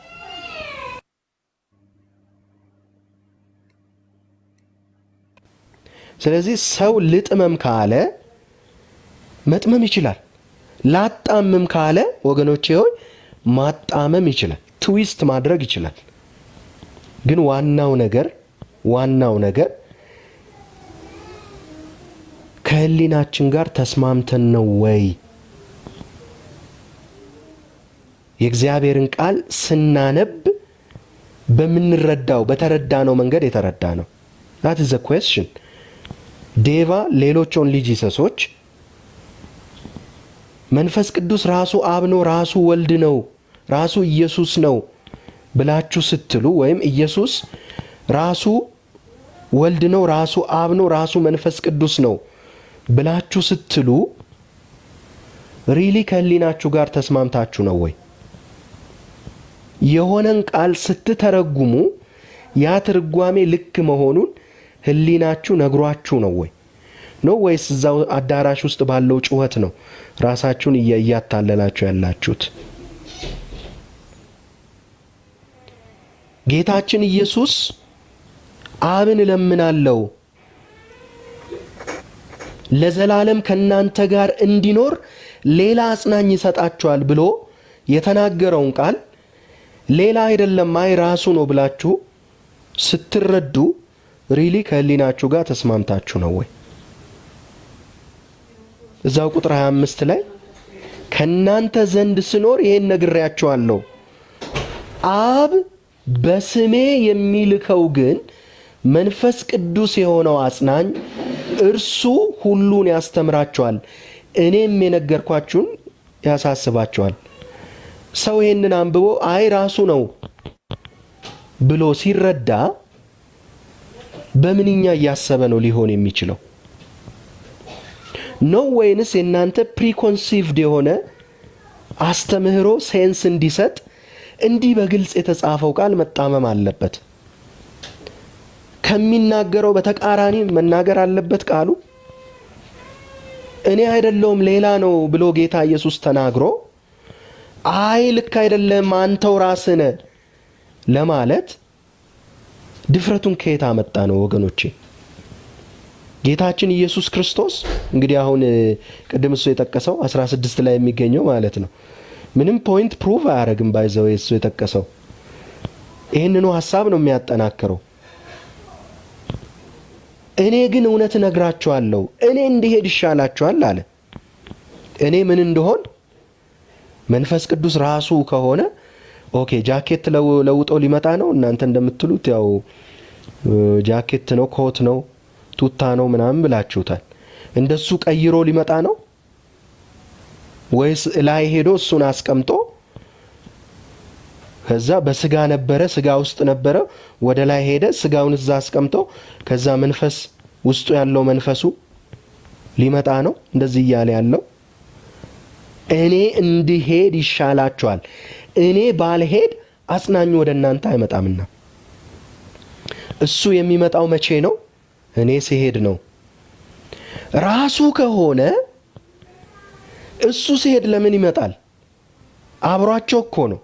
ስለዚህ ሰው ልጥመም ካለ መጥመም ይችላል። ላጣምም ካለ ወገኖቼ ሆይ ማጣመም ይችላል። ትዊስት ማድረግ ይችላል። ግን ዋናው ነገር ዋናው ነገር ከህሊናችን ጋር ተስማምተን ነው ወይ? የእግዚአብሔርን ቃል ስናነብ በምንረዳው በተረዳነው መንገድ የተረዳ ነው። ዛት ዘ ኩዌስችን ዴቫ ሌሎች ኦንሊ ጂሰሶች መንፈስ ቅዱስ ራሱ አብ ነው፣ ራሱ ወልድ ነው፣ ራሱ ኢየሱስ ነው ብላችሁ ስትሉ ወይም ኢየሱስ ራሱ ወልድ ነው፣ ራሱ አብ ነው፣ ራሱ መንፈስ ቅዱስ ነው ብላችሁ ስትሉ ሪሊ ከህሊናችሁ ጋር ተስማምታችሁ ነው ወይ? የሆነን ቃል ስትተረጉሙ ያ ትርጓሜ ልክ መሆኑን ህሊናችሁ ነግሯችሁ ነው ወይ ነው ወይስ እዛው አዳራሽ ውስጥ ባለው ጩኸት ነው ራሳችሁን እያ- እያታለላችሁ ያላችሁት? ጌታችን ኢየሱስ አብን እለምናለሁ ለዘላለም ከእናንተ ጋር እንዲኖር ሌላ አጽናኝ ይሰጣችኋል ብሎ የተናገረውን ቃል ሌላ አይደለም አይ ራሱ ነው ብላችሁ ስትረዱ ሪሊ ከህሊናችሁ ጋር ተስማምታችሁ ነው ወይ? እዛው ቁጥር 25 ላይ ከእናንተ ዘንድ ስኖር ይሄን ነግሬያችኋለሁ፣ አብ በስሜ የሚልከው ግን መንፈስ ቅዱስ የሆነው አጽናኝ እርሱ ሁሉን ያስተምራችኋል፣ እኔም የነገርኳችሁን ያሳስባችኋል። ሰው ይህንን አንብቦ አይ ራሱ ነው ብሎ ሲረዳ በምንኛ እያሰበ ነው ሊሆን የሚችለው? ነው ወይንስ የእናንተ ፕሪኮንሲቭድ የሆነ አስተምህሮ ሴንስ እንዲሰጥ እንዲህ በግልጽ የተጻፈው ቃል መጣመም አለበት? ከሚናገረው በተቃራኒ መናገር አለበት ቃሉ? እኔ አይደለውም ሌላ ነው ብሎ ጌታ ኢየሱስ ተናግሮ አይ ልክ አይደለም አንተው ራስህ ነህ ለማለት ድፍረቱን ከየት አመጣ ነው ወገኖቼ? ጌታችን ኢየሱስ ክርስቶስ እንግዲህ አሁን እ፣ ቅድም እሱ የጠቀሰው 16 ላይ የሚገኘው ማለት ነው ምንም ፖይንት ፕሩቭ አያደርግም። ባይዘው እሱ የጠቀሰው ይህንኑ ሀሳብ ነው የሚያጠናክረው። እኔ ግን እውነት እነግራችኋለሁ፣ እኔ እንዲሄድ ይሻላችኋል አለ። እኔ ምን እንደሆን መንፈስ ቅዱስ ራሱ ከሆነ ኦኬ፣ ጃኬት ለው- ለውጦ ሊመጣ ነው። እናንተ እንደምትሉት ያው እ፣ ጃኬት ነው፣ ኮት ነው፣ ቱታ ነው ምናምን ብላችሁታል። እንደሱ ቀይሮ ሊመጣ ነው ወይስ ላይ ሄዶ እሱን አስቀምጦ ከዛ በስጋ ነበረ፣ ስጋ ውስጥ ነበረ፣ ወደ ላይ ሄደ፣ ስጋውን እዛ አስቀምጦ ከዛ መንፈስ ውስጡ ያለው መንፈሱ ሊመጣ ነው። እንደዚህ እያለ ያለው እኔ እንድሄድ ይሻላችኋል፣ እኔ ባልሄድ አጽናኙ ወደ እናንተ አይመጣምና። እሱ የሚመጣው መቼ ነው? እኔ ሲሄድ ነው። ራሱ ከሆነ እሱ ሲሄድ ለምን ይመጣል? አብሯቸው እኮ ነው።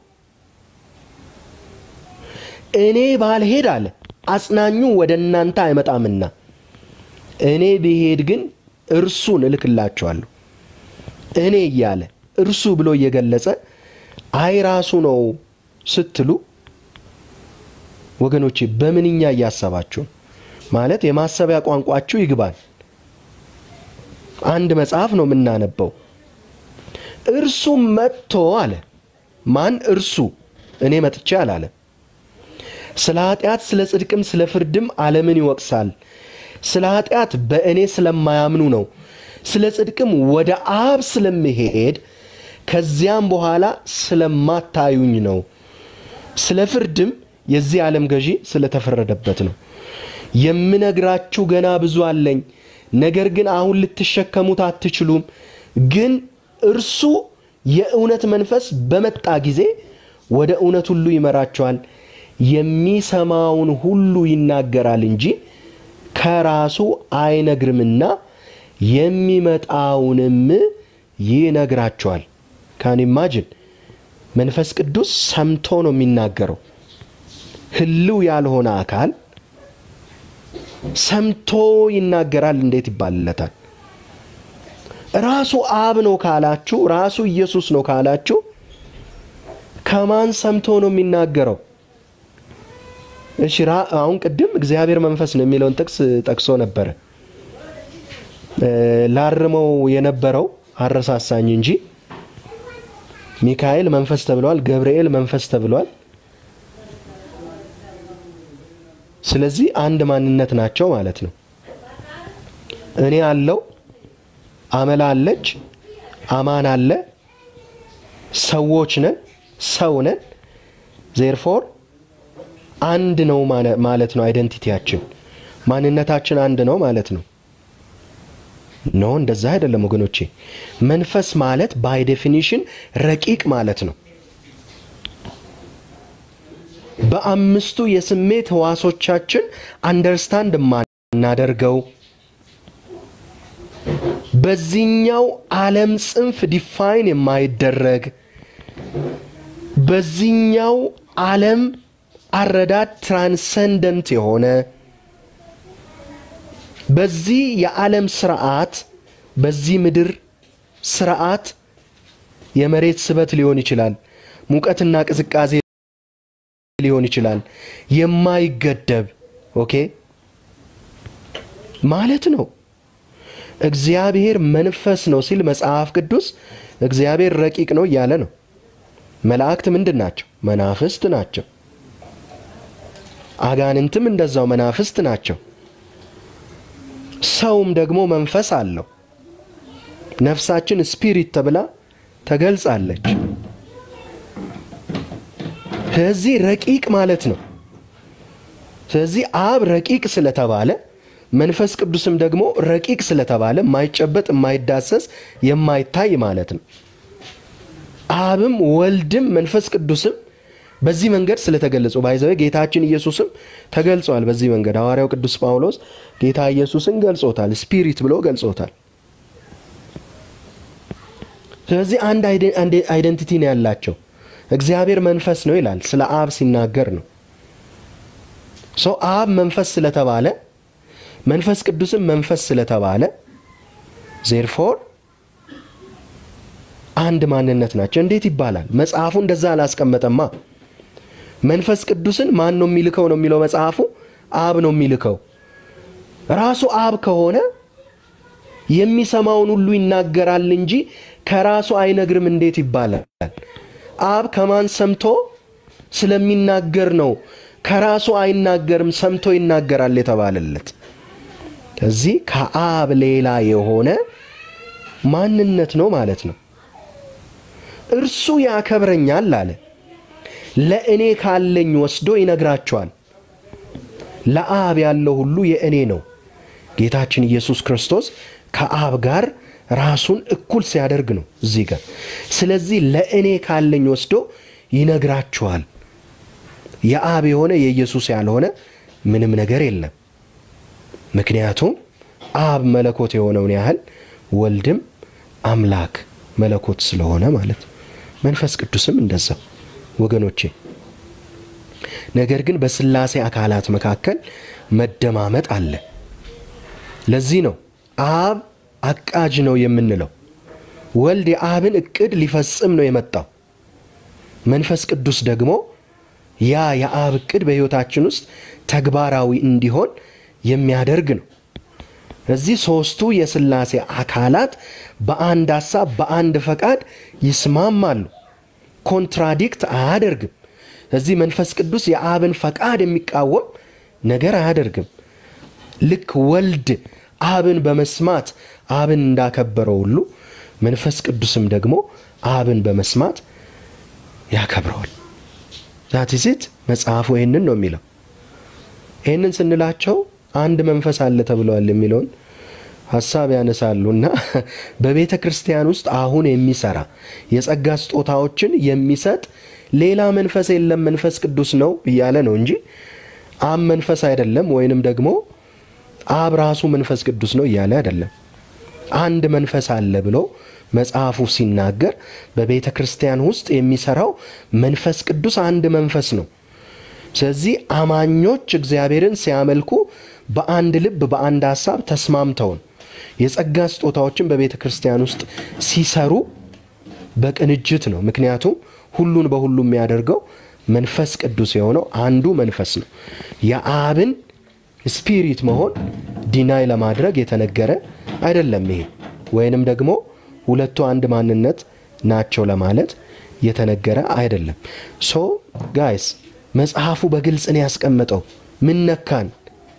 እኔ ባልሄድ አለ አጽናኙ ወደ እናንተ አይመጣምና እኔ ብሄድ ግን እርሱን እልክላችኋለሁ። እኔ እያለ እርሱ ብሎ እየገለጸ አይ ራሱ ነው ስትሉ ወገኖቼ በምንኛ እያሰባችሁ ነው? ማለት የማሰቢያ ቋንቋችሁ ይግባል። አንድ መጽሐፍ ነው የምናነበው። እርሱም መጥቶ አለ። ማን እርሱ? እኔ መጥቼ አላለም። ስለ ኃጢአት፣ ስለ ጽድቅም፣ ስለ ፍርድም ዓለምን ይወቅሳል። ስለ ኃጢአት በእኔ ስለማያምኑ ነው። ስለ ጽድቅም ወደ አብ ስለምሄድ ከዚያም በኋላ ስለማታዩኝ ነው። ስለ ፍርድም የዚህ ዓለም ገዢ ስለተፈረደበት ነው። የምነግራችሁ ገና ብዙ አለኝ፣ ነገር ግን አሁን ልትሸከሙት አትችሉም። ግን እርሱ የእውነት መንፈስ በመጣ ጊዜ ወደ እውነት ሁሉ ይመራቸዋል። የሚሰማውን ሁሉ ይናገራል እንጂ ከራሱ አይነግርምና የሚመጣውንም ይነግራቸዋል። ካን ኢማጅን መንፈስ ቅዱስ ሰምቶ ነው የሚናገረው። ህልው ያልሆነ አካል ሰምቶ ይናገራል እንዴት ይባልለታል? ራሱ አብ ነው ካላችሁ፣ ራሱ ኢየሱስ ነው ካላችሁ ከማን ሰምቶ ነው የሚናገረው? እሺ ራ- አሁን ቅድም እግዚአብሔር መንፈስ ነው የሚለውን ጥቅስ ጠቅሶ ነበረ። እ፣ ላርመው የነበረው አረሳሳኝ እንጂ ሚካኤል መንፈስ ተብሏል፣ ገብርኤል መንፈስ ተብሏል። ስለዚህ አንድ ማንነት ናቸው ማለት ነው። እኔ አለው፣ አመላ አለች፣ አማን አለ፣ ሰዎች ነን፣ ሰው ነን። ዜርፎር አንድ ነው ማለ- ማለት ነው። አይደንቲቲያችን ማንነታችን አንድ ነው ማለት ነው። ኖ እንደዛ አይደለም ወገኖቼ። መንፈስ ማለት ባይ ዴፊኒሽን ረቂቅ ማለት ነው። በአምስቱ የስሜት ህዋሶቻችን አንደርስታንድ የማናደርገው በዚህኛው ዓለም ጽንፍ ዲፋይን የማይደረግ በዚህኛው ዓለም አረዳድ ትራንሰንደንት የሆነ በዚህ የዓለም ስርዓት በዚህ ምድር ስርዓት የመሬት ስበት ሊሆን ይችላል፣ ሙቀትና ቅዝቃዜ ሊሆን ይችላል። የማይገደብ ኦኬ ማለት ነው። እግዚአብሔር መንፈስ ነው ሲል መጽሐፍ ቅዱስ እግዚአብሔር ረቂቅ ነው እያለ ነው። መላእክት ምንድን ናቸው? መናፍስት ናቸው። አጋንንትም እንደዛው መናፍስት ናቸው። ሰውም ደግሞ መንፈስ አለው። ነፍሳችን ስፒሪት ተብላ ተገልጻለች። ስለዚህ ረቂቅ ማለት ነው። ስለዚህ አብ ረቂቅ ስለተባለ መንፈስ ቅዱስም ደግሞ ረቂቅ ስለተባለ የማይጨበጥ የማይዳሰስ የማይታይ ማለት ነው። አብም ወልድም መንፈስ ቅዱስም በዚህ መንገድ ስለተገለጹ ባይዘዌ ጌታችን ኢየሱስም ተገልጿል። በዚህ መንገድ ሐዋርያው ቅዱስ ጳውሎስ ጌታ ኢየሱስን ገልጾታል። ስፒሪት ብሎ ገልጾታል። ስለዚህ አንድ አይደንቲቲ ነው ያላቸው። እግዚአብሔር መንፈስ ነው ይላል ስለ አብ ሲናገር ነው። ሰው አብ መንፈስ ስለተባለ መንፈስ ቅዱስም መንፈስ ስለተባለ ዜርፎር አንድ ማንነት ናቸው። እንዴት ይባላል? መጽሐፉ እንደዛ አላስቀመጠማ። መንፈስ ቅዱስን ማን ነው የሚልከው ነው የሚለው መጽሐፉ። አብ ነው የሚልከው። ራሱ አብ ከሆነ የሚሰማውን ሁሉ ይናገራል እንጂ ከራሱ አይነግርም እንዴት ይባላል? አብ ከማን ሰምቶ ስለሚናገር ነው ከራሱ አይናገርም ሰምቶ ይናገራል የተባለለት። ከዚህ ከአብ ሌላ የሆነ ማንነት ነው ማለት ነው። እርሱ ያከብረኛል አለ። ለእኔ ካለኝ ወስዶ ይነግራቸዋል። ለአብ ያለው ሁሉ የእኔ ነው። ጌታችን ኢየሱስ ክርስቶስ ከአብ ጋር ራሱን እኩል ሲያደርግ ነው እዚህ ጋር። ስለዚህ ለእኔ ካለኝ ወስዶ ይነግራችኋል። የአብ የሆነ የኢየሱስ ያልሆነ ምንም ነገር የለም። ምክንያቱም አብ መለኮት የሆነውን ያህል ወልድም አምላክ መለኮት ስለሆነ ማለት ነው። መንፈስ ቅዱስም እንደዛው ወገኖቼ። ነገር ግን በስላሴ አካላት መካከል መደማመጥ አለ። ለዚህ ነው አብ አቃጅ ነው የምንለው። ወልድ የአብን እቅድ ሊፈጽም ነው የመጣው። መንፈስ ቅዱስ ደግሞ ያ የአብ እቅድ በሕይወታችን ውስጥ ተግባራዊ እንዲሆን የሚያደርግ ነው። እዚህ ሦስቱ የስላሴ አካላት በአንድ ሐሳብ በአንድ ፈቃድ ይስማማሉ። ኮንትራዲክት አያደርግም። እዚህ መንፈስ ቅዱስ የአብን ፈቃድ የሚቃወም ነገር አያደርግም። ልክ ወልድ አብን በመስማት አብን እንዳከበረው ሁሉ መንፈስ ቅዱስም ደግሞ አብን በመስማት ያከብረዋል። ዛቲዚት መጽሐፉ ይህንን ነው የሚለው። ይህንን ስንላቸው አንድ መንፈስ አለ ተብለዋል የሚለውን ሀሳብ ያነሳሉ እና በቤተ ክርስቲያን ውስጥ አሁን የሚሰራ የጸጋ ስጦታዎችን የሚሰጥ ሌላ መንፈስ የለም መንፈስ ቅዱስ ነው እያለ ነው እንጂ አብ መንፈስ አይደለም ወይንም ደግሞ አብ ራሱ መንፈስ ቅዱስ ነው እያለ አይደለም። አንድ መንፈስ አለ ብሎ መጽሐፉ ሲናገር በቤተ ክርስቲያን ውስጥ የሚሰራው መንፈስ ቅዱስ አንድ መንፈስ ነው። ስለዚህ አማኞች እግዚአብሔርን ሲያመልኩ በአንድ ልብ በአንድ ሀሳብ ተስማምተውን የጸጋ ስጦታዎችን በቤተ ክርስቲያን ውስጥ ሲሰሩ በቅንጅት ነው። ምክንያቱም ሁሉን በሁሉ የሚያደርገው መንፈስ ቅዱስ የሆነው አንዱ መንፈስ ነው። የአብን ስፒሪት መሆን ዲናይ ለማድረግ የተነገረ አይደለም ይሄ ወይንም ደግሞ ሁለቱ አንድ ማንነት ናቸው ለማለት የተነገረ አይደለም። ሶ ጋይስ መጽሐፉ በግልጽ ነው ያስቀመጠው። ምን ነካን?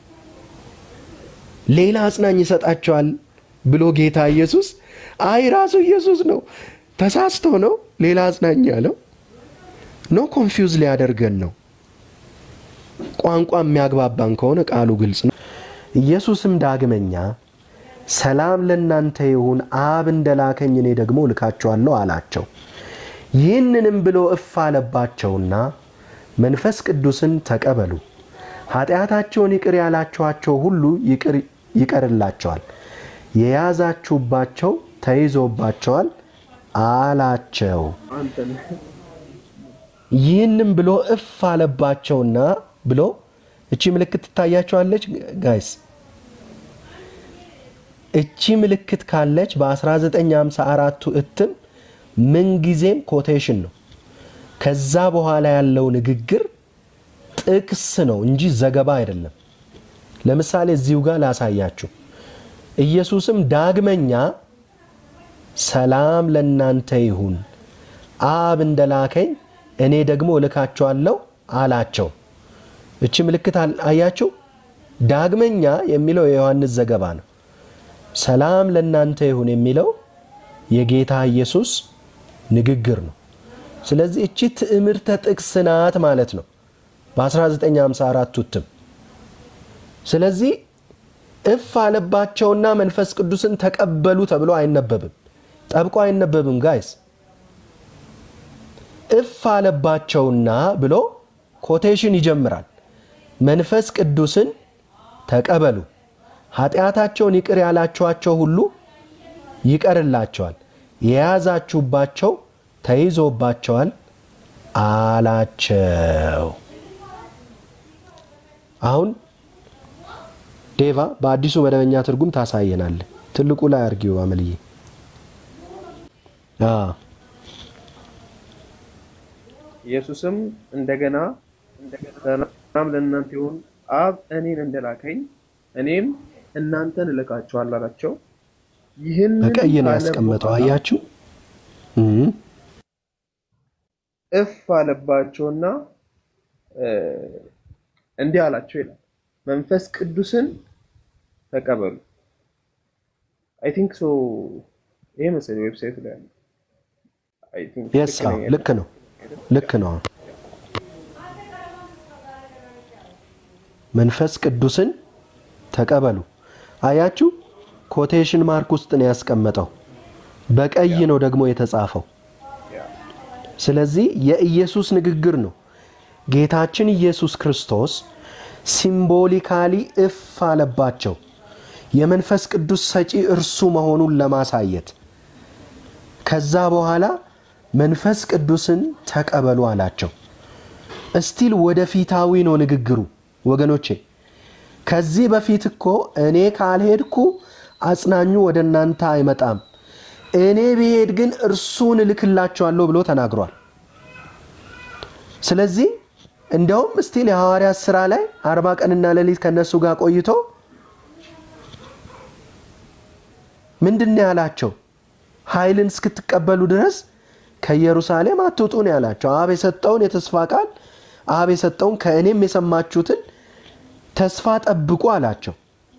ሌላ አጽናኝ ይሰጣቸዋል ብሎ ጌታ ኢየሱስ አይ ራሱ ኢየሱስ ነው ተሳስቶ ነው ሌላ አጽናኝ ያለው ኖ ኮንፊውዝ ሊያደርገን ነው። ቋንቋ የሚያግባባን ከሆነ ቃሉ ግልጽ ነው። ኢየሱስም ዳግመኛ ሰላም ለእናንተ ይሁን፣ አብ እንደላከኝ እኔ ደግሞ እልካችኋለሁ አላቸው። ይህንንም ብሎ እፍ አለባቸውና መንፈስ ቅዱስን ተቀበሉ፣ ኃጢአታቸውን ይቅር ያላችኋቸው ሁሉ ይቅር ይቀርላቸዋል፣ የያዛችሁባቸው ተይዞባቸዋል አላቸው። ይህንም ብሎ እፍ አለባቸውና ብሎ እቺ ምልክት ትታያቸዋለች ጋይስ። እቺ ምልክት ካለች በ1954ቱ እትም ምንጊዜም ኮቴሽን ነው። ከዛ በኋላ ያለው ንግግር ጥቅስ ነው እንጂ ዘገባ አይደለም። ለምሳሌ እዚሁ ጋር ላሳያችሁ። ኢየሱስም ዳግመኛ ሰላም ለእናንተ ይሁን፣ አብ እንደላከኝ እኔ ደግሞ እልካቸዋለሁ አላቸው። እቺ ምልክት አያችሁ? ዳግመኛ የሚለው የዮሐንስ ዘገባ ነው። ሰላም ለእናንተ ይሁን የሚለው የጌታ ኢየሱስ ንግግር ነው። ስለዚህ እቺ ትዕምርተ ጥቅስ ናት ማለት ነው በ1954 እትም። ስለዚህ እፍ አለባቸውና መንፈስ ቅዱስን ተቀበሉ ተብሎ አይነበብም፣ ጠብቆ አይነበብም ጋይስ። እፍ አለባቸውና ብሎ ኮቴሽን ይጀምራል። መንፈስ ቅዱስን ተቀበሉ፣ ኃጢአታቸውን ይቅር ያላችኋቸው ሁሉ ይቀርላቸዋል፣ የያዛችሁባቸው ተይዞባቸዋል አላቸው። አሁን ዴቫ በአዲሱ መደበኛ ትርጉም ታሳየናል። ትልቁ ላይ አርጊው አመልዬ። ኢየሱስም እንደገና ሰላም ለእናንተ ይሁን፣ አብ እኔን እንደላከኝ እኔም እናንተን እልካችኋለሁ አላቸው። ይህን በቀይ ነው ያስቀመጠው። አያችሁ እፍ አለባቸውና እንዲህ አላቸው ይላል፣ መንፈስ ቅዱስን ተቀበሉ። አይ ቲንክ ሶ ይሄ መሰለኝ ዌብሳይቱ ላይ ያለው። አይ ቲንክ የስ ልክ ነው ልክ ነው። መንፈስ ቅዱስን ተቀበሉ። አያችሁ ኮቴሽን ማርክ ውስጥ ነው ያስቀመጠው። በቀይ ነው ደግሞ የተጻፈው። ስለዚህ የኢየሱስ ንግግር ነው። ጌታችን ኢየሱስ ክርስቶስ ሲምቦሊካሊ እፍ አለባቸው የመንፈስ ቅዱስ ሰጪ እርሱ መሆኑን ለማሳየት። ከዛ በኋላ መንፈስ ቅዱስን ተቀበሉ አላቸው። እስቲል ወደፊታዊ ነው ንግግሩ ወገኖቼ። ከዚህ በፊት እኮ እኔ ካልሄድኩ አጽናኙ ወደ እናንተ አይመጣም፣ እኔ ብሄድ ግን እርሱን እልክላቸዋለሁ ብሎ ተናግሯል። ስለዚህ እንዲያውም እስቲል የሐዋርያት ሥራ ላይ አርባ ቀንና ሌሊት ከነሱ ጋር ቆይቶ ምንድን ነው ያላቸው? ኃይልን እስክትቀበሉ ድረስ ከኢየሩሳሌም አትውጡ ነው ያላቸው። አብ የሰጠውን የተስፋ ቃል አብ የሰጠውን ከእኔም የሰማችሁትን ተስፋ ጠብቁ አላቸው።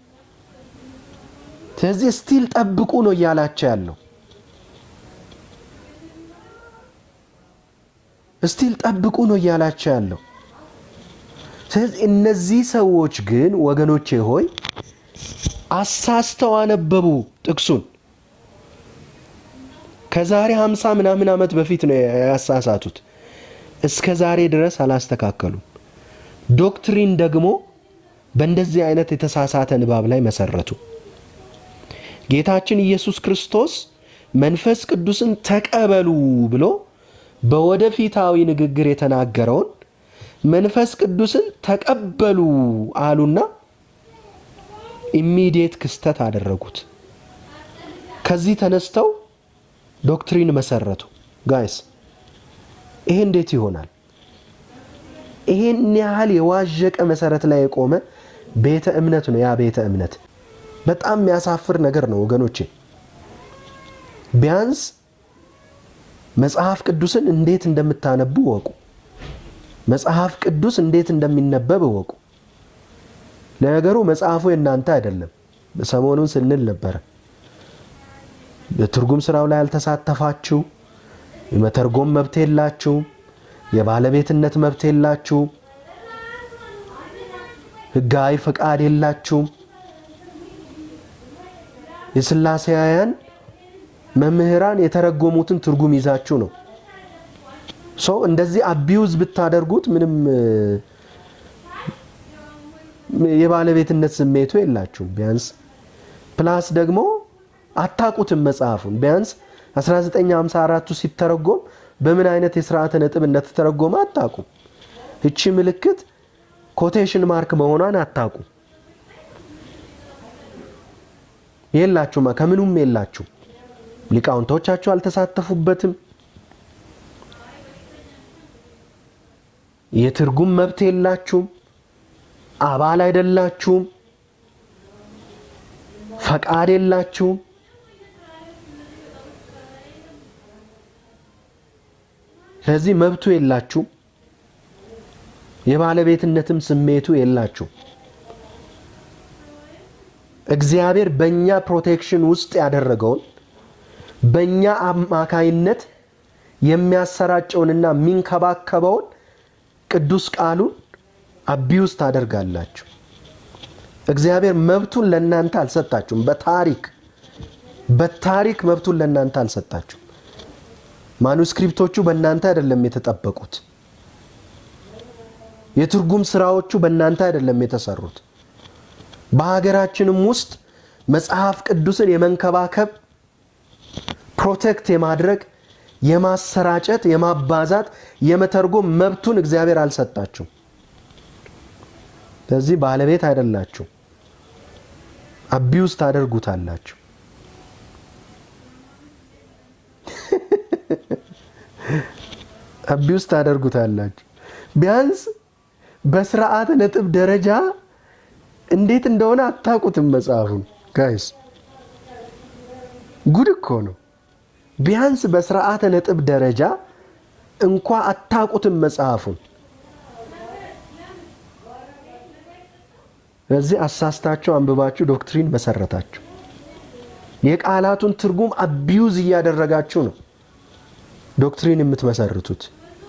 ስለዚህ ስቲል ጠብቁ ነው እያላቸው ያለው። ስቲል ጠብቁ ነው እያላቸው ያለው። ስለዚህ እነዚህ ሰዎች ግን ወገኖቼ ሆይ አሳስተው አነበቡ ጥቅሱን። ከዛሬ ሃምሳ ምናምን ዓመት በፊት ነው ያሳሳቱት። እስከ ዛሬ ድረስ አላስተካከሉም። ዶክትሪን ደግሞ በእንደዚህ አይነት የተሳሳተ ንባብ ላይ መሰረቱ። ጌታችን ኢየሱስ ክርስቶስ መንፈስ ቅዱስን ተቀበሉ ብሎ በወደፊታዊ ንግግር የተናገረውን መንፈስ ቅዱስን ተቀበሉ አሉና ኢሚዲየት ክስተት አደረጉት። ከዚህ ተነስተው ዶክትሪን መሰረቱ። ጋይስ ይሄ እንዴት ይሆናል? ይሄን ያህል የዋዠቀ መሰረት ላይ የቆመ ቤተ እምነት ነው ያ ቤተ እምነት። በጣም የሚያሳፍር ነገር ነው ወገኖቼ። ቢያንስ መጽሐፍ ቅዱስን እንዴት እንደምታነቡ እወቁ። መጽሐፍ ቅዱስ እንዴት እንደሚነበብ እወቁ። ለነገሩ መጽሐፉ የእናንተ አይደለም። ሰሞኑን ስንል ነበረ። በትርጉም ስራው ላይ ያልተሳተፋችሁ የመተርጎም መብት የላችሁም። የባለቤትነት መብት የላችሁም። ህጋዊ ፈቃድ የላችሁም። የስላሴያውያን መምህራን የተረጎሙትን ትርጉም ይዛችሁ ነው ሰው እንደዚህ አቢዩዝ ብታደርጉት ምንም እ፣ የባለቤትነት ስሜቱ የላችሁም። ቢያንስ ፕላስ ደግሞ አታቁትም መጽሐፉን ቢያንስ 1954ቱ ሲተረጎም በምን አይነት የስርዓተ ነጥብ እንደተተረጎመ አታቁም። እቺ ምልክት ኮቴሽን ማርክ መሆኗን አታቁም። የላችሁም፣ ከምኑም የላችሁ። ሊቃውንቶቻችሁ አልተሳተፉበትም። የትርጉም መብት የላችሁም። አባል አይደላችሁም። ፈቃድ የላችሁም። ስለዚህ መብቱ የላችሁም። የባለቤትነትም ስሜቱ የላችሁም። እግዚአብሔር በእኛ ፕሮቴክሽን ውስጥ ያደረገውን በእኛ አማካይነት የሚያሰራጨውንና የሚንከባከበውን ቅዱስ ቃሉን አቢውስ ታደርጋላችሁ። እግዚአብሔር መብቱን ለእናንተ አልሰጣችሁም። በታሪክ በታሪክ መብቱን ለእናንተ አልሰጣችሁም። ማኑስክሪፕቶቹ በእናንተ አይደለም የተጠበቁት። የትርጉም ስራዎቹ በእናንተ አይደለም የተሰሩት። በሀገራችንም ውስጥ መጽሐፍ ቅዱስን የመንከባከብ ፕሮቴክት የማድረግ የማሰራጨት፣ የማባዛት፣ የመተርጎም መብቱን እግዚአብሔር አልሰጣችሁም። ስለዚህ ባለቤት አይደላችሁ፣ አቢውስ ታደርጉታላችሁ። አቢውስ ታደርጉታላችሁ። ቢያንስ በስርዓተ ነጥብ ደረጃ እንዴት እንደሆነ አታውቁትም መጽሐፉን ጋይስ። ጉድ እኮ ነው። ቢያንስ በስርዓተ ነጥብ ደረጃ እንኳ አታውቁትም መጽሐፉን። ስለዚህ አሳስታችሁ አንብባችሁ ዶክትሪን መሰረታችሁ። የቃላቱን ትርጉም አቢዩዝ እያደረጋችሁ ነው ዶክትሪን የምትመሰርቱት።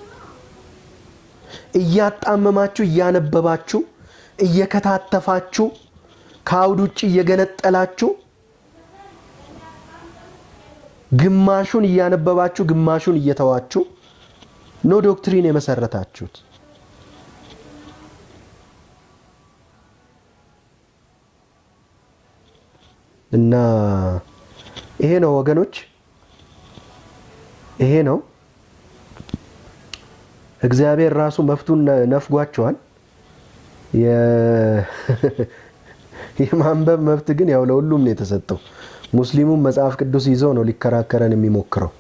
እያጣመማችሁ እያነበባችሁ እየከታተፋችሁ ከአውድ ውጭ እየገነጠላችሁ ግማሹን እያነበባችሁ ግማሹን እየተዋችሁ ኖ ዶክትሪን የመሰረታችሁት። እና ይሄ ነው ወገኖች፣ ይሄ ነው እግዚአብሔር ራሱ መፍቱን ነፍጓቸዋል። የ- የማንበብ መብት ግን ያው ለሁሉም ነው የተሰጠው። ሙስሊሙም መጽሐፍ ቅዱስ ይዘው ነው ሊከራከረን የሚሞክረው።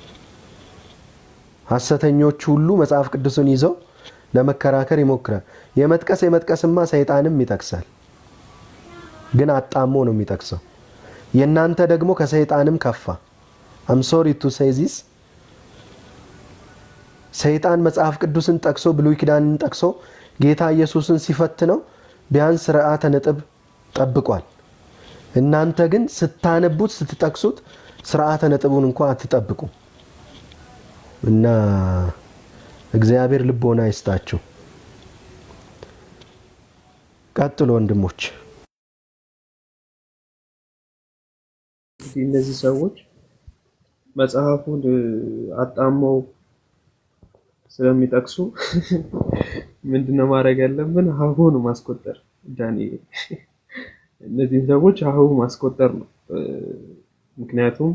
ሐሰተኞች ሁሉ መጽሐፍ ቅዱስን ይዘው ለመከራከር ይሞክራል። የመጥቀስ የመጥቀስማ ሰይጣንም ይጠቅሳል፣ ግን አጣሞ ነው የሚጠቅሰው። የእናንተ ደግሞ ከሰይጣንም ከፋ። አም ሶሪ ቱ ሴይ ዚስ ሰይጣን መጽሐፍ ቅዱስን ጠቅሶ ብሉይ ኪዳንን ጠቅሶ ጌታ ኢየሱስን ሲፈትነው ቢያንስ ስርዓተ ነጥብ ጠብቋል። እናንተ ግን ስታነቡት ስትጠቅሱት ስርዓተ ነጥቡን እንኳ አትጠብቁ እና እግዚአብሔር ልቦና ይስጣችሁ። ቀጥሎ ወንድሞች። እንግዲህ እነዚህ ሰዎች መጽሐፉን አጣመው ስለሚጠቅሱ ምንድነው ማድረግ ያለብን? ሀሁ ነው ማስቆጠር። ዳንኤል እነዚህን ሰዎች ሀሁ ማስቆጠር ነው። ምክንያቱም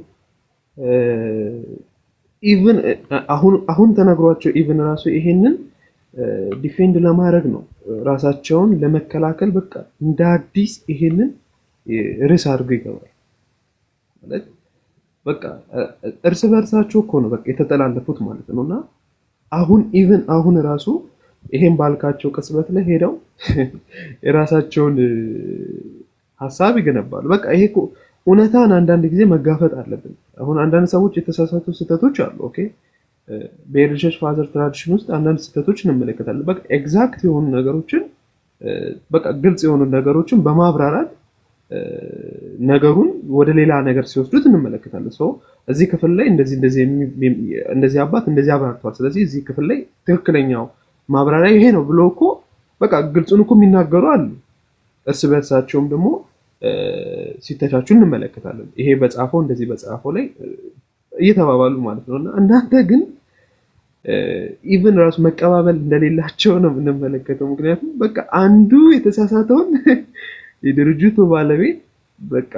ኢቭን አሁን አሁን ተነግሯቸው ኢቭን ራሱ ይሄንን ዲፌንድ ለማድረግ ነው ራሳቸውን ለመከላከል በቃ እንደ አዲስ ይሄንን ርዕስ አድርጎ ይገባል ማለት በቃ እርስ በእርሳቸው እኮ ነው በቃ የተጠላለፉት ማለት ነው እና አሁን ኢቭን አሁን ራሱ ይሄን ባልካቸው ቅጽበት ላይ ሄደው የራሳቸውን ሀሳብ ይገነባሉ። በቃ ይሄ እኮ እውነታን አንዳንድ ጊዜ መጋፈጥ አለብን። አሁን አንዳንድ ሰዎች የተሳሳቱ ስህተቶች አሉ። ኦኬ በኤርልሸሽ ፋዘር ትራዲሽን ውስጥ አንዳንድ ስህተቶች እንመለከታለን። በቃ ኤግዛክት የሆኑ ነገሮችን እ፣ በቃ ግልጽ የሆኑ ነገሮችን በማብራራት እ፣ ነገሩን ወደ ሌላ ነገር ሲወስዱት እንመለከታለን። ሰው እዚህ ክፍል ላይ እንደዚህ እንደዚህ የሚ- የሚ- እንደዚህ አባት እንደዚህ አብራርተዋል። ስለዚህ እዚህ ክፍል ላይ ትክክለኛው ማብራሪያ ይሄ ነው ብሎ እኮ በቃ ግልጹን እኮ የሚናገሩ አሉ። እርስ በርሳቸውም ደግሞ እ፣ ሲተቻቹ እንመለከታለን። ይሄ በጻፈው እንደዚህ በጻፈው ላይ እ፣ እየተባባሉ ማለት ነው እና እናንተ ግን ኢቨን ራሱ መቀባበል እንደሌላቸው ነው የምንመለከተው። ምክንያቱም በቃ አንዱ የተሳሳተውን የድርጅቱ ባለቤት በቃ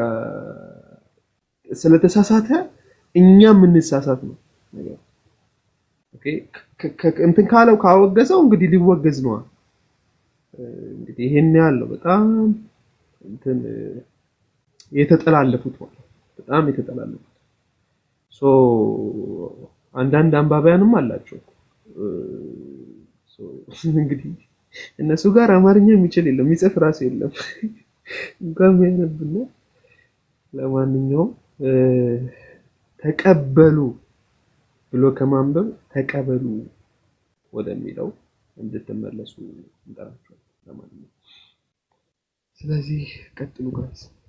ስለተሳሳተ እኛ የምንሳሳት ነው ነገር ኦኬ፣ ከ- ከ- እንትን ካለው ካወገዘው እንግዲህ ሊወገዝ ነዋ። እንግዲህ ይሄን ያለው በጣም እንትን የተጠላለፉት ማለት ነው። በጣም የተጠላለፉት ሶ አንዳንድ አንባቢያንም አላቸው እ፣ ሶ እንግዲህ እነሱ ጋር አማርኛ የሚችል የለም የሚጽፍ ራሱ የለም እንኳን የሚያነብና ለማንኛውም እ፣ ተቀበሉ ብሎ ከማንበብ ተቀበሉ ወደሚለው እንድትመለሱ እንጠራቸዋለን። ለማንኛውም ስለዚህ ቀጥሉ ጋይስ።